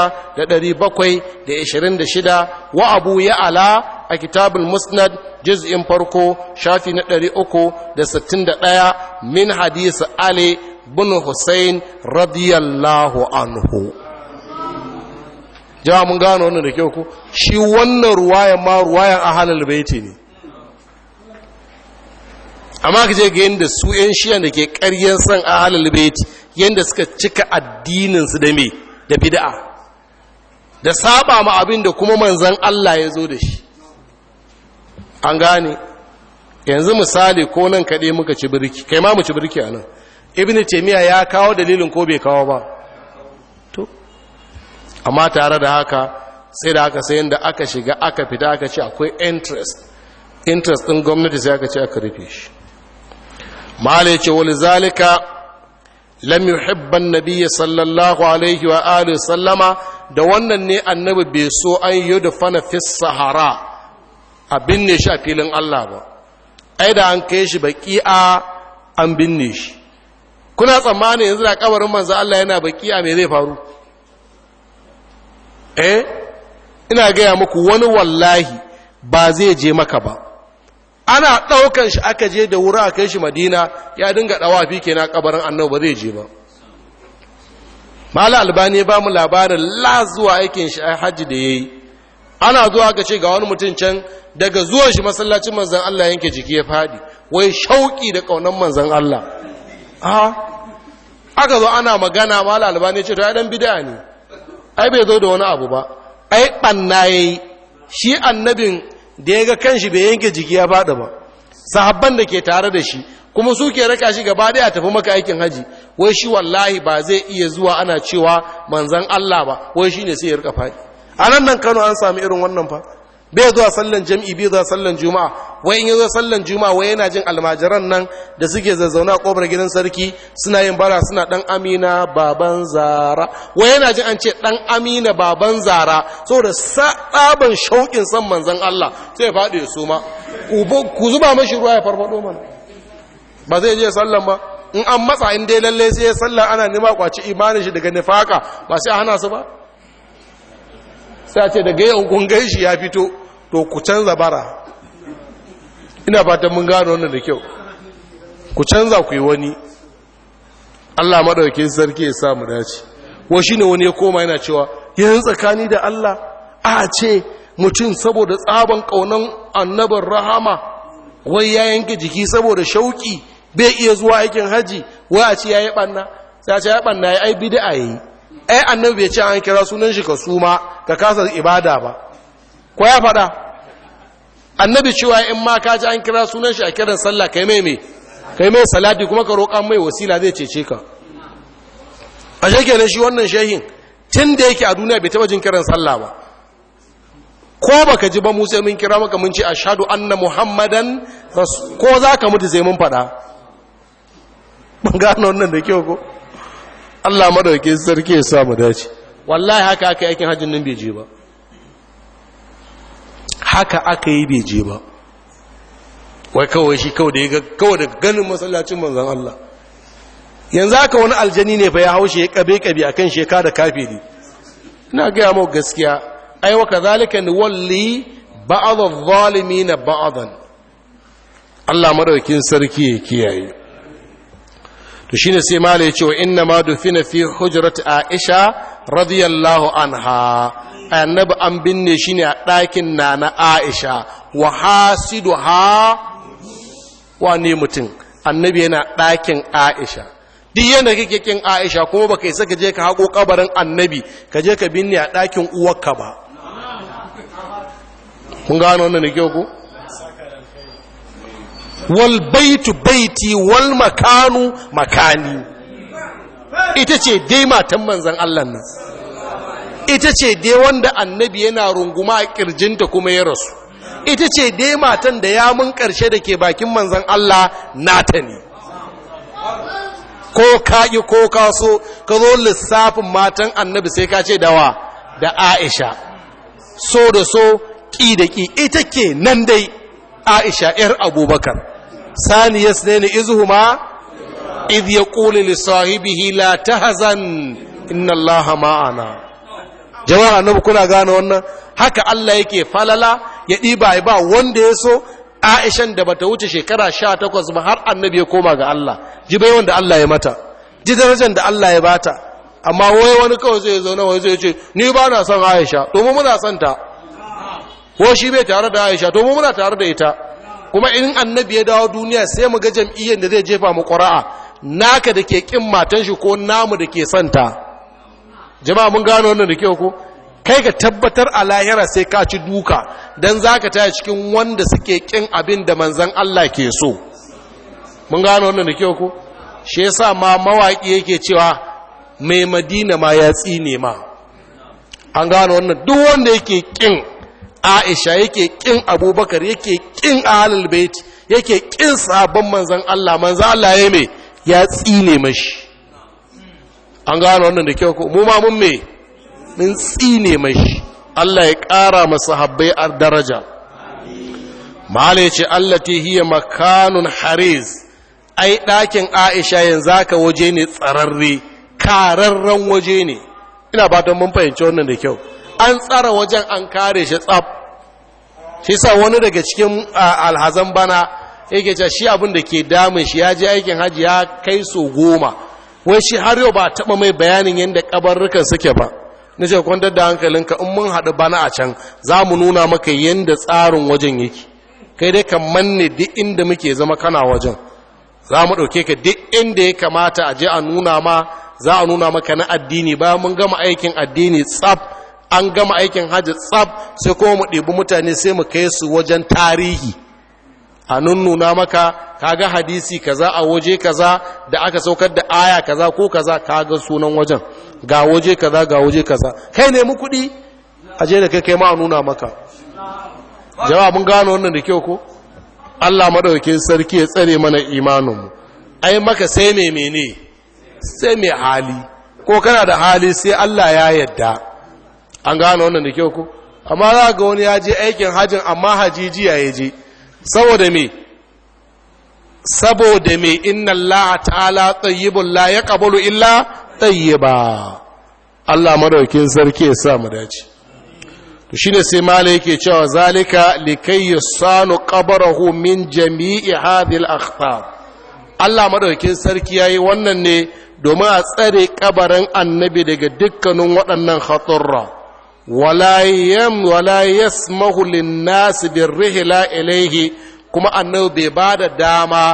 6726 wa abu ya ala a kitabul musnad juz'in farko shafi na 361 min hadisi ali bin hussein radiyallahu anhu jama mun gano wannan da kyau ku shi wannan ruwayan ma ruwayan ahalal baiti ne amma ka je ga yadda su 'yan shiyan da ke ƙaryen son ahalal baiti yadda suka cika addininsu da me da bid'a da saba ma abin da kuma manzan Allah ya zo da shi an gane yanzu misali ko nan kaɗai muka ci birki kai ma mu ci birki a nan ibn taimiyya ya kawo dalilin ko bai kawo ba to amma tare da haka sai da haka sai da aka shiga aka fita aka ce akwai interest interest ɗin gwamnati sai aka ce aka rufe shi mala ya ce wani zalika lam yuhibban nabiyyi sallallahu alaihi wa alihi sallama da wannan ne annabi bai so an yi da fana fi sahara a binne shi a filin Allah ba ai da an kai shi baki'a an binne shi kuna tsammani yanzu da kabarin manzo Allah yana baki'a me zai faru eh ina gaya muku wani wallahi ba zai je maka ba ana ɗaukan shi aka je da wuri a kai shi madina ya dinga ɗawafi ke na ƙabarin annabu ba zai je ba mala albani ba mu labarin la zuwa aikin shi a hajji da ya yi ana zuwa aka ce ga wani mutum can daga zuwan shi masallacin manzan Allah yanke jiki ya faɗi wai shauƙi da ƙaunar manzan Allah aka zo ana magana mala albani ce to ya ɗan bida ne ai bai zo da wani abu ba ai ɓanna ya yi shi annabin da ya ga kanshi bai yanke jiki ya faɗi ba sahabban da ke tare da shi kuma su ke raka shi gaba ɗaya tafi maka aikin haji wai shi wallahi ba zai iya zuwa ana cewa manzan Allah ba wai shi ne sai ya rika faɗi a nan nan Kano an sami irin wannan fa bai zuwa sallan jam'i bai zuwa sallan juma'a wai in ya zo sallan juma'a wai yana jin almajiran nan da suke zazzauna a kofar gidan sarki suna yin bara suna dan amina baban zara wai yana jin an ce dan amina baban zara saboda saban shauƙin san manzon Allah sai ya faɗi su ma ku zuba mashi ruwa ya farfado mana ba zai je sallan ba in an matsa in dai lalle sai ya sallan ana nema kwaci imanin shi daga nifaka ba sai a hana su ba sai ce daga yau kun shi ya fito to ku canza bara ina fatan mun gano wannan da kyau ku canza ku yi wani Allah madaukakin sarki ya samu dace wa shine wani ya koma yana cewa yanzu tsakani da Allah a ce mutum saboda tsaban kaunan annabin rahama wai ya yanke jiki saboda shauki bai iya zuwa aikin haji wai a ce yayi banna sai a ce ya banna yayi ai bid'a yayi ai annabi bai ce an kira sunan shi ka suma ka kasa ibada ba ko ya faɗa annabi cewa in ma ka ji an kira sunan shi a kiran sallah kai mai mai kai mai salati kuma ka roƙan mai wasila zai cece ka a shake shi wannan shehin tun da yake a duniya bai taɓa jin kiran sallah ba ko baka ji ba mu sai mun kira maka mun ce ashhadu anna muhammadan ko za ka mutu sai mun faɗa mun gano wannan da kyau ko Allah madauke sarki ya sa mu dace wallahi haka aka yi aikin hajjin nan bai je ba haka aka yi bai je ba wai kawai shi kawai da ya kawai da ganin masallacin manzan Allah yanzu haka wani aljani ne fa ya haushe ya kabe kabe akan sheka da kafiri ina gaya mau gaskiya ai wa kazalika ni walli ba'd adh-dhalimin ba'dan Allah madaukin sarki ya kiyaye to shine sai mala ya ce wa inna ma dufina fi hujrat aisha radiyallahu anha annabi an binne shi ne a ɗakin na na aisha wa hasidu ha wane mutum annabi yana ɗakin aisha duk yadda kake kin aisha kuma ba kai saka je ka haƙo ƙabarin annabi ka je ka binne a ɗakin uwarka ba kun gano wannan da kyau ku wal baitu baiti wal makanu makani ita ce dai matan manzan Allah nan ita ce dai wanda annabi yana runguma a kirjinta kuma ya rasu ita ce dai matan da ya mun ƙarshe da ke bakin manzan Allah nata ne ko kaƙi ko kaso ka zo lissafin matan annabi sai ka ce dawa da aisha so da so ƙi da ƙi ita ke nan dai aisha ‘yar abubakar saniyas ne ni izuhuma idh ya ƙuli lissahibihi la ta hazan inna allaha ma'ana jama'ar annabi kuna gane wannan haka Allah yake falala ya ɗiba ba wanda ya so Aishan da bata wuce shekara sha takwas ba har annabi ya koma ga Allah ji bai wanda Allah ya mata ji darajar da Allah ya bata amma wai wani kawai zai zo na wai zai ce ni ba na son Aisha to mu muna son ta ko shi bai tare da Aisha to mu muna tare da ita kuma in annabi ya dawo duniya sai mu ga jam'iyyar da zai jefa mu ƙura'a naka da ke kin matan shi ko namu da ke son ta jama'a mun gano wannan da kyau ko kai ka tabbatar a lahira sai ka ci duka don za ka taya cikin wanda suke kin abin da manzan Allah ke so mun gano wannan da kyau ko shi yasa ma mawaƙi yake cewa mai madina ma ya tsine ma an gano wannan duk wanda yake kin aisha yake kin abubakar yake kin ahlul bait yake kin sabon manzan Allah manzan Allah ya mai ya tsine mashi an gano wannan da kyau ko mu ma mun me mun tsine mashi Allah ya ƙara masa habbai a daraja mala ya ce allati hiya makanun hariz ai ɗakin aisha yanzu haka waje ne tsararre kararren waje ne ina ba mun fahimci wannan da kyau an tsara wajen an kare shi tsab shi sa wani daga cikin alhazan bana yake ce shi abin da ke damun shi ya je aikin hajji ya kai so goma wai shi har yau ba taɓa mai bayanin yadda ƙabarrukan suke ba na ce kwantar da hankalinka in mun haɗu bana a can za mu nuna maka yadda tsarin wajen yake kai dai kan manne duk inda muke zama kana wajen za mu ɗauke ka duk inda ya kamata a je a nuna ma za a nuna maka na addini ba mun gama aikin addini tsab an gama aikin hajji tsab sai kuma mu ɗebi mutane sai mu kai su wajen tarihi a nunnuna maka kaga hadisi kaza a waje kaza da aka saukar da aya kaza ko kaza kaga sunan wajen ga waje kaza ga waje kaza kai ne mu kuɗi a je da kai kai ma a nuna maka jama'a mun gano wannan da kyau ko Allah madaukakin sarki ya tsare mana imaninmu ai maka sai mai mene sai mai hali ko kana da hali sai Allah ya yadda an gano wannan da kyau ko amma za ga wani ya je aikin hajjin amma hajijiya ya je saboda me saboda me inna Allah ta'ala tayyibun la yaqbalu illa tayyiba Allah madaukin sarki ya sa mu dace to shine sai malai yake cewa zalika likay yusanu qabrahu min jami'i hadhihi al-akhtar Allah madaukin sarki yayi wannan ne domin a tsare kabarin annabi daga dukkanin waɗannan khaturra wala yam wala yasmahu lin-nas birrihla ilayhi kuma annabi bai bada dama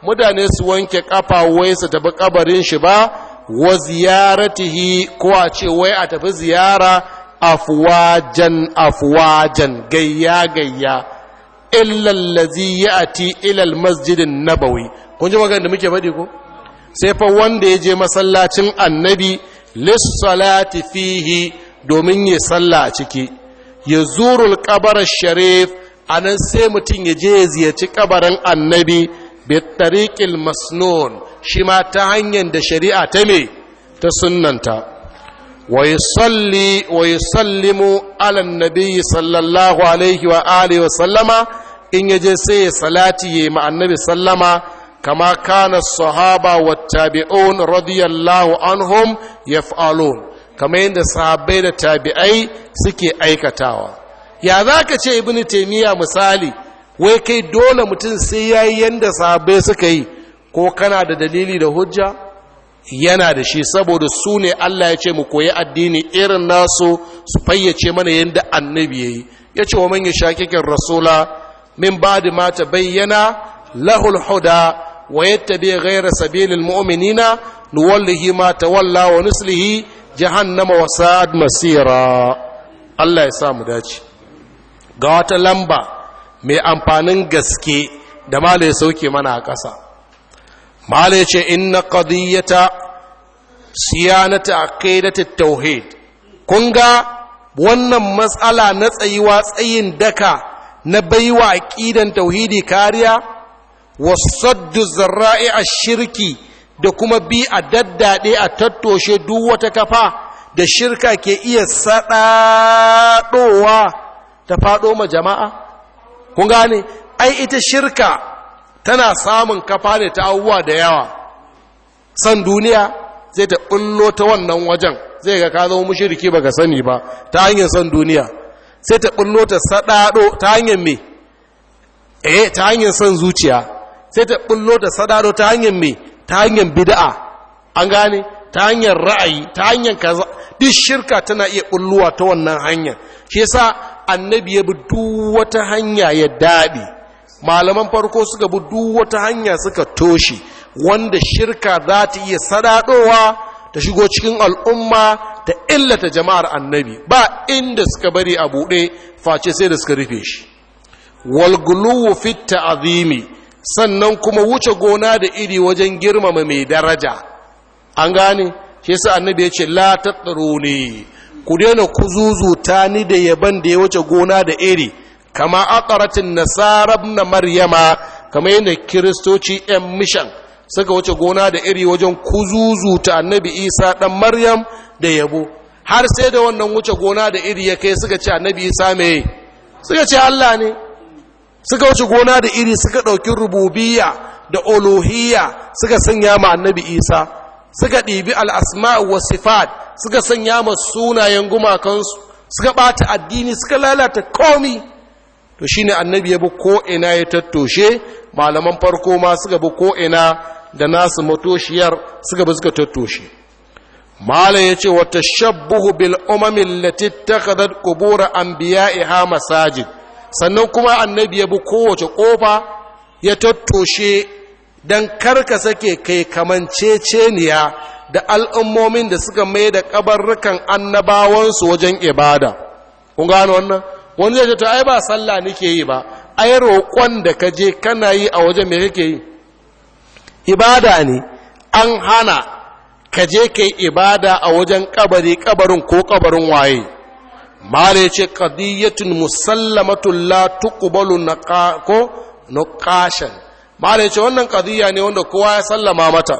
mutane su wanke kafa wai su tafi kabarin shi ba wa ziyaratihi ko a ce wai a tafi ziyara afwajan afwajan gayya gayya illa allazi ya'ti ila almasjidin nabawi kun ji magana da muke faɗi ko sai fa wanda ya je masallacin annabi lissalati fihi domin ya salla a ciki ya zurul kabar sharif a nan sai mutum ya je ya ziyarci kabarin annabi bi tariqil masnun shi ma ta hanyar da shari'a ta me ta sunnanta wa yusalli wa yusallimu ala annabi sallallahu alaihi wa alihi wa sallama in yaje sai ya salati ya ma annabi sallama kama kana sahaba wa tabi'un radiyallahu anhum yaf'alun kama yadda sahabbai da tabi'ai suke aikatawa ya zaka ce ibnu taymiya misali wai kai dole mutum sai yayi yanda sahabbai suka yi ko kana da dalili da hujja yana da shi saboda su ne Allah ya ce mu koyi addini irin nasu su fayyace mana yadda annabi yayi yace wa man yashakikin rasula min ba'di ma tabayyana lahul huda ويتبع غير سبيل المؤمنين نوله ما تولى ونسله جهنم وساد مسيرا الله ya samu dace ga wata lamba mai amfanin gaske da mala ya sauke mana a ƙasa mala ya ce inna qadiyyata siyanata aqidati tauhid kun ga wannan matsala na tsayuwa tsayin daka na baiwa aqidan tauhidi kariya wasaddu zarra'i a shirki da kuma bi a daddade a tattoshe duk wata kafa da shirka ke iya saɗaɗowa ta faɗo ma jama'a kun gane ai ita shirka tana samun kafa ne ta abubuwa da yawa san duniya zai ta ɓullo ta wannan wajen zai ga ka zama mushiriki baka sani ba ta hanyar san duniya sai ta ɓullo ta saɗaɗo ta hanyar me eh ta hanyar son zuciya sai ta bullo da sadaro ta hanyar me ta hanyar bid'a an gane ta hanyar ra'ayi ta hanyar kaza duk shirka tana iya bulluwa ta wannan hanyar shi yasa annabi ya bi duk wata hanya ya dade malaman farko suka bi duk wata hanya suka toshe wanda shirka za ta iya sadadowa ta shigo cikin al'umma ta illata jama'ar annabi ba inda suka bari a buɗe face sai da suka rufe shi walguluwu fit ta'zimi sannan kuma wuce gona da iri wajen girmama mai daraja an gane shi yasa annabi ya ce la tatruni ku daina kuzuzuta ni da yaban da ya wuce gona da iri kama aqaratin nasara na maryama kama yadda kiristoci yan mishan suka wuce gona da iri wajen kuzuzuta annabi isa dan maryam da yabo har sai da wannan wuce gona da iri ya kai suka ce annabi isa mai suka ce allah ne suka wuce gona da iri suka ɗauki rububiyya da uluhiyya suka sanya ma annabi isa suka ɗibi al'asma wa sifat suka sanya ma sunayen gumakansu suka ɓata addini suka lalata komi to shine annabi ya bi ko'ina ya tattoshe malaman farko ma suka bi ko'ina da nasu matoshiyar suka bi suka tattoshe mala ya ce wata shabbuhu bil umamin lati takadar kubura an biya masajid sannan kuma annabi ya bi kowace ƙofa ya tattoshe don karka sake kai kamanceceniya da al'ummomin da suka mai da ƙabarrukan annabawansu wajen ibada kun gano wannan wani zai ta ai ba sallah nake yi ba ai roƙon da ka je kana yi a wajen me kake yi ibada ne an hana ka je ka yi ibada a wajen kabari kabarin ko kabarin waye mala ya ce ƙadiyyatun musallamatun la tuqbalu ko nuqashan mala ya ce wannan ƙadiyya ne wanda kowa ya sallama mata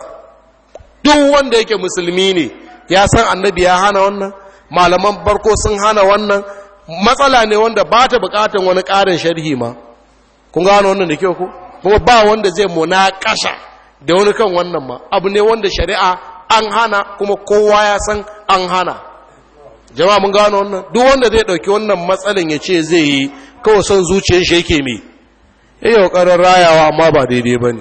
duk wanda yake musulmi ne ya san annabi ya hana wannan malaman barko sun hana wannan matsala ne wanda ba ta bukatan wani ƙarin sharhi ma kun gano wannan da kyau ku kuma ba wanda zai munakasha da wani kan wannan ma abu ne wanda shari'a an hana kuma kowa ya san an hana jama'a mun gano wannan duk wanda zai dauki wannan matsalin ya ce zai yi kawai son zuciyar shi yake me yayi kokarin rayawa amma ba daidai bane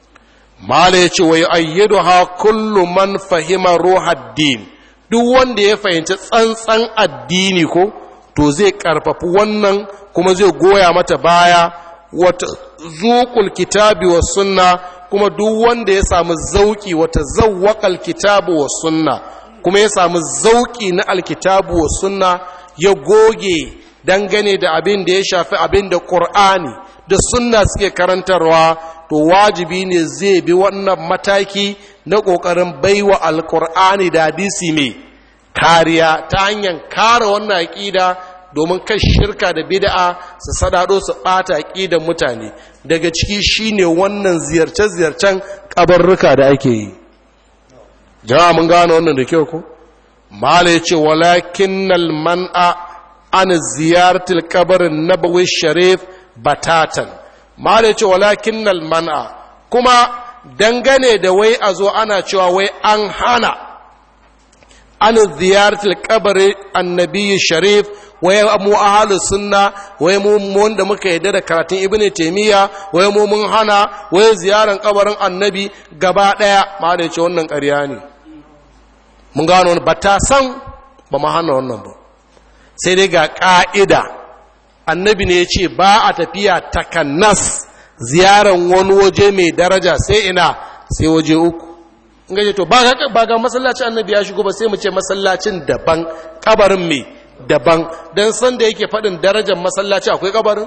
mala yace wai ayyadu ha kullu man fahima ruhaddin duk wanda ya fahimci tsantsan addini ko to zai karfafi wannan kuma zai goya mata baya wata zuƙul kitabi wa sunna kuma duk wanda ya samu zauki wata zawwaqal kitabu wa sunna kuma ya samu zauki na alkitabu wa sunna ya goge dangane da abin da ya shafi abin da qur'ani da sunna suke karantarwa to wajibi ne zai bi wannan mataki na ƙoƙarin baiwa alkur'ani da hadisi mai kariya ta hanyar kare wannan aƙida domin kan shirka da bid'a su sadado su ɓata aƙidan mutane daga ciki shine wannan ziyarce-ziyarcen ƙabarruka da ake yi jama'a mun gane wannan da kyau ko mala ya ce walakin man'a an ziyartil kabarin nabawi sharif batatan mala ya ce walakin man'a kuma dangane da wai a zo ana cewa wai an hana an ziyartar kabari annabi sharif wai mu ahalu sunna wai mu wanda muka yadda da karatun ibnu taymiya wai mu mun hana wai ziyaran kabarin annabi gaba daya ma da ce wannan ƙarya ne mun gano wani bata san ba mu hana wannan ba sai dai ga ka'ida annabi ne ya ce ba a tafiya takannas ziyaran wani waje mai daraja sai ina sai waje uku in gaje to ba ga masallacin annabi ya shigo ba sai mu ce masallacin daban kabarin mai daban don san da yake faɗin darajar masallaci akwai kabarin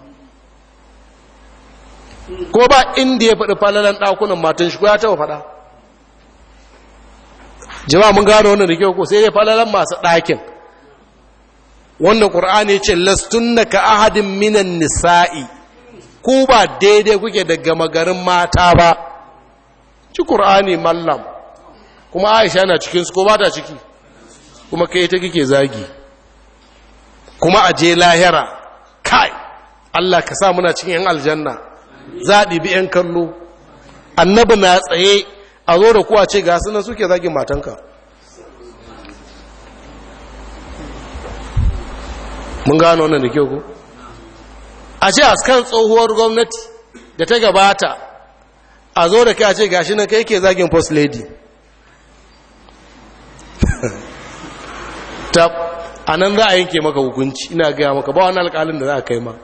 ko ba inda ya faɗi falalan ɗakunan matan shi ko ya taɓa faɗa jama'a mun gano wannan da kyau ko sai dai falalan masu ɗakin wannan ƙur'ani ya ce lastunna ka ahadin minan nisa'i ku ba daidai kuke da gama garin mata ba ci ƙur'ani mallam kuma aisha na cikinsu ko ba ta ciki kuma kai ta kike zagi kuma a je lahira kai Allah ka sa muna cikin yan aljanna za a ɗibi yan kallo annabi na tsaye a zo da kuwa ce ga sunan suke zagin matanka mun gano wannan da kyau ko a ce askan tsohuwar gwamnati da ta gabata a zo da kai a ce gashi nan kai ke zagin first lady ta a nan za a yanke maka hukunci ina gaya maka ba wani alƙalin da za a kai ma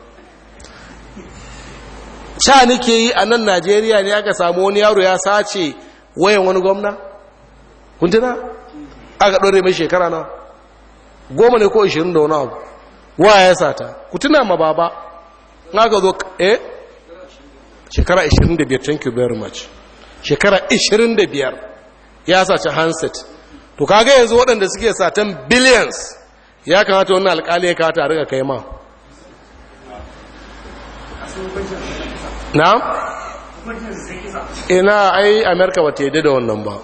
ca nake yi a nan najeriya ne aka samu wani yaro ya sace wayan wani gwamna kuntuna aka ɗore mai shekara na goma ne ko ishirin da wani abu waya ya sata ku tuna ma baba na ga zo eh shekara 25 thank you very much shekara 25 ya sace handset to kaga yanzu waɗanda suke satan billions ya kamata wannan alƙali ya kata a riga kai ma na? ina ai amerika ba ta yadda da wannan ba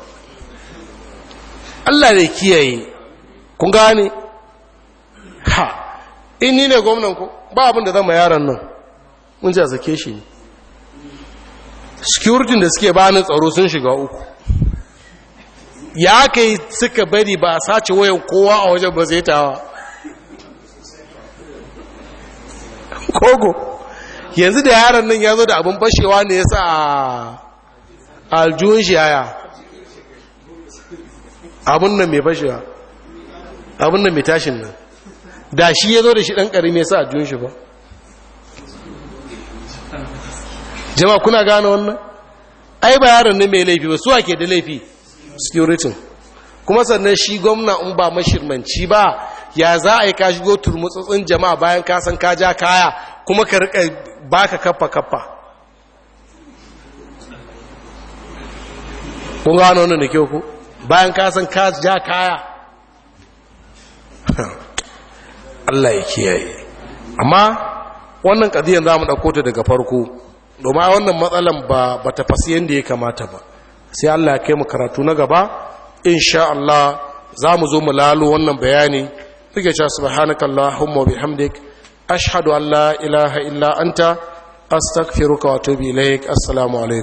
allah da kiyaye kun gane ha in ni ne gwamnan ku ba abin da zama yaran nan mun ce a sake shi ne security da suke bani tsaro sun shiga uku ya aka yi suka bari ba a sace wayan kowa a wajen ba zai tawa kogo yanzu da yaran nan ya zo da abin fashewa ne ya sa a aljihun shi yaya abin nan mai fashewa abin nan mai tashin nan da shi ya zo da shi ɗan ƙarami ya sa aljihun shi ba jama'a kuna gane wannan ai ba yaron ne mai laifi ba su ake da laifi security kuma sannan shi gwamna in ba mashirmanci ba ya za a yi ka shigo turmutsutsun jama'a bayan ka san ka ja kaya kuma ka rika baka kaffa kaffa kun gano wannan da kyau ku bayan ka san ka ja kaya Allah ya kiyaye amma wannan kadiyan za mu ɗauko ta daga farko domin wannan matsalan ba ba ta fasi yadda ya kamata ba sai Allah ya kai mu karatu na gaba insha Allah za mu zo mu lalo wannan bayani muke cewa subhanaka allahumma bihamdik ashhadu an la ilaha illa anta astaghfiruka wa atubu ilaik assalamu alaikum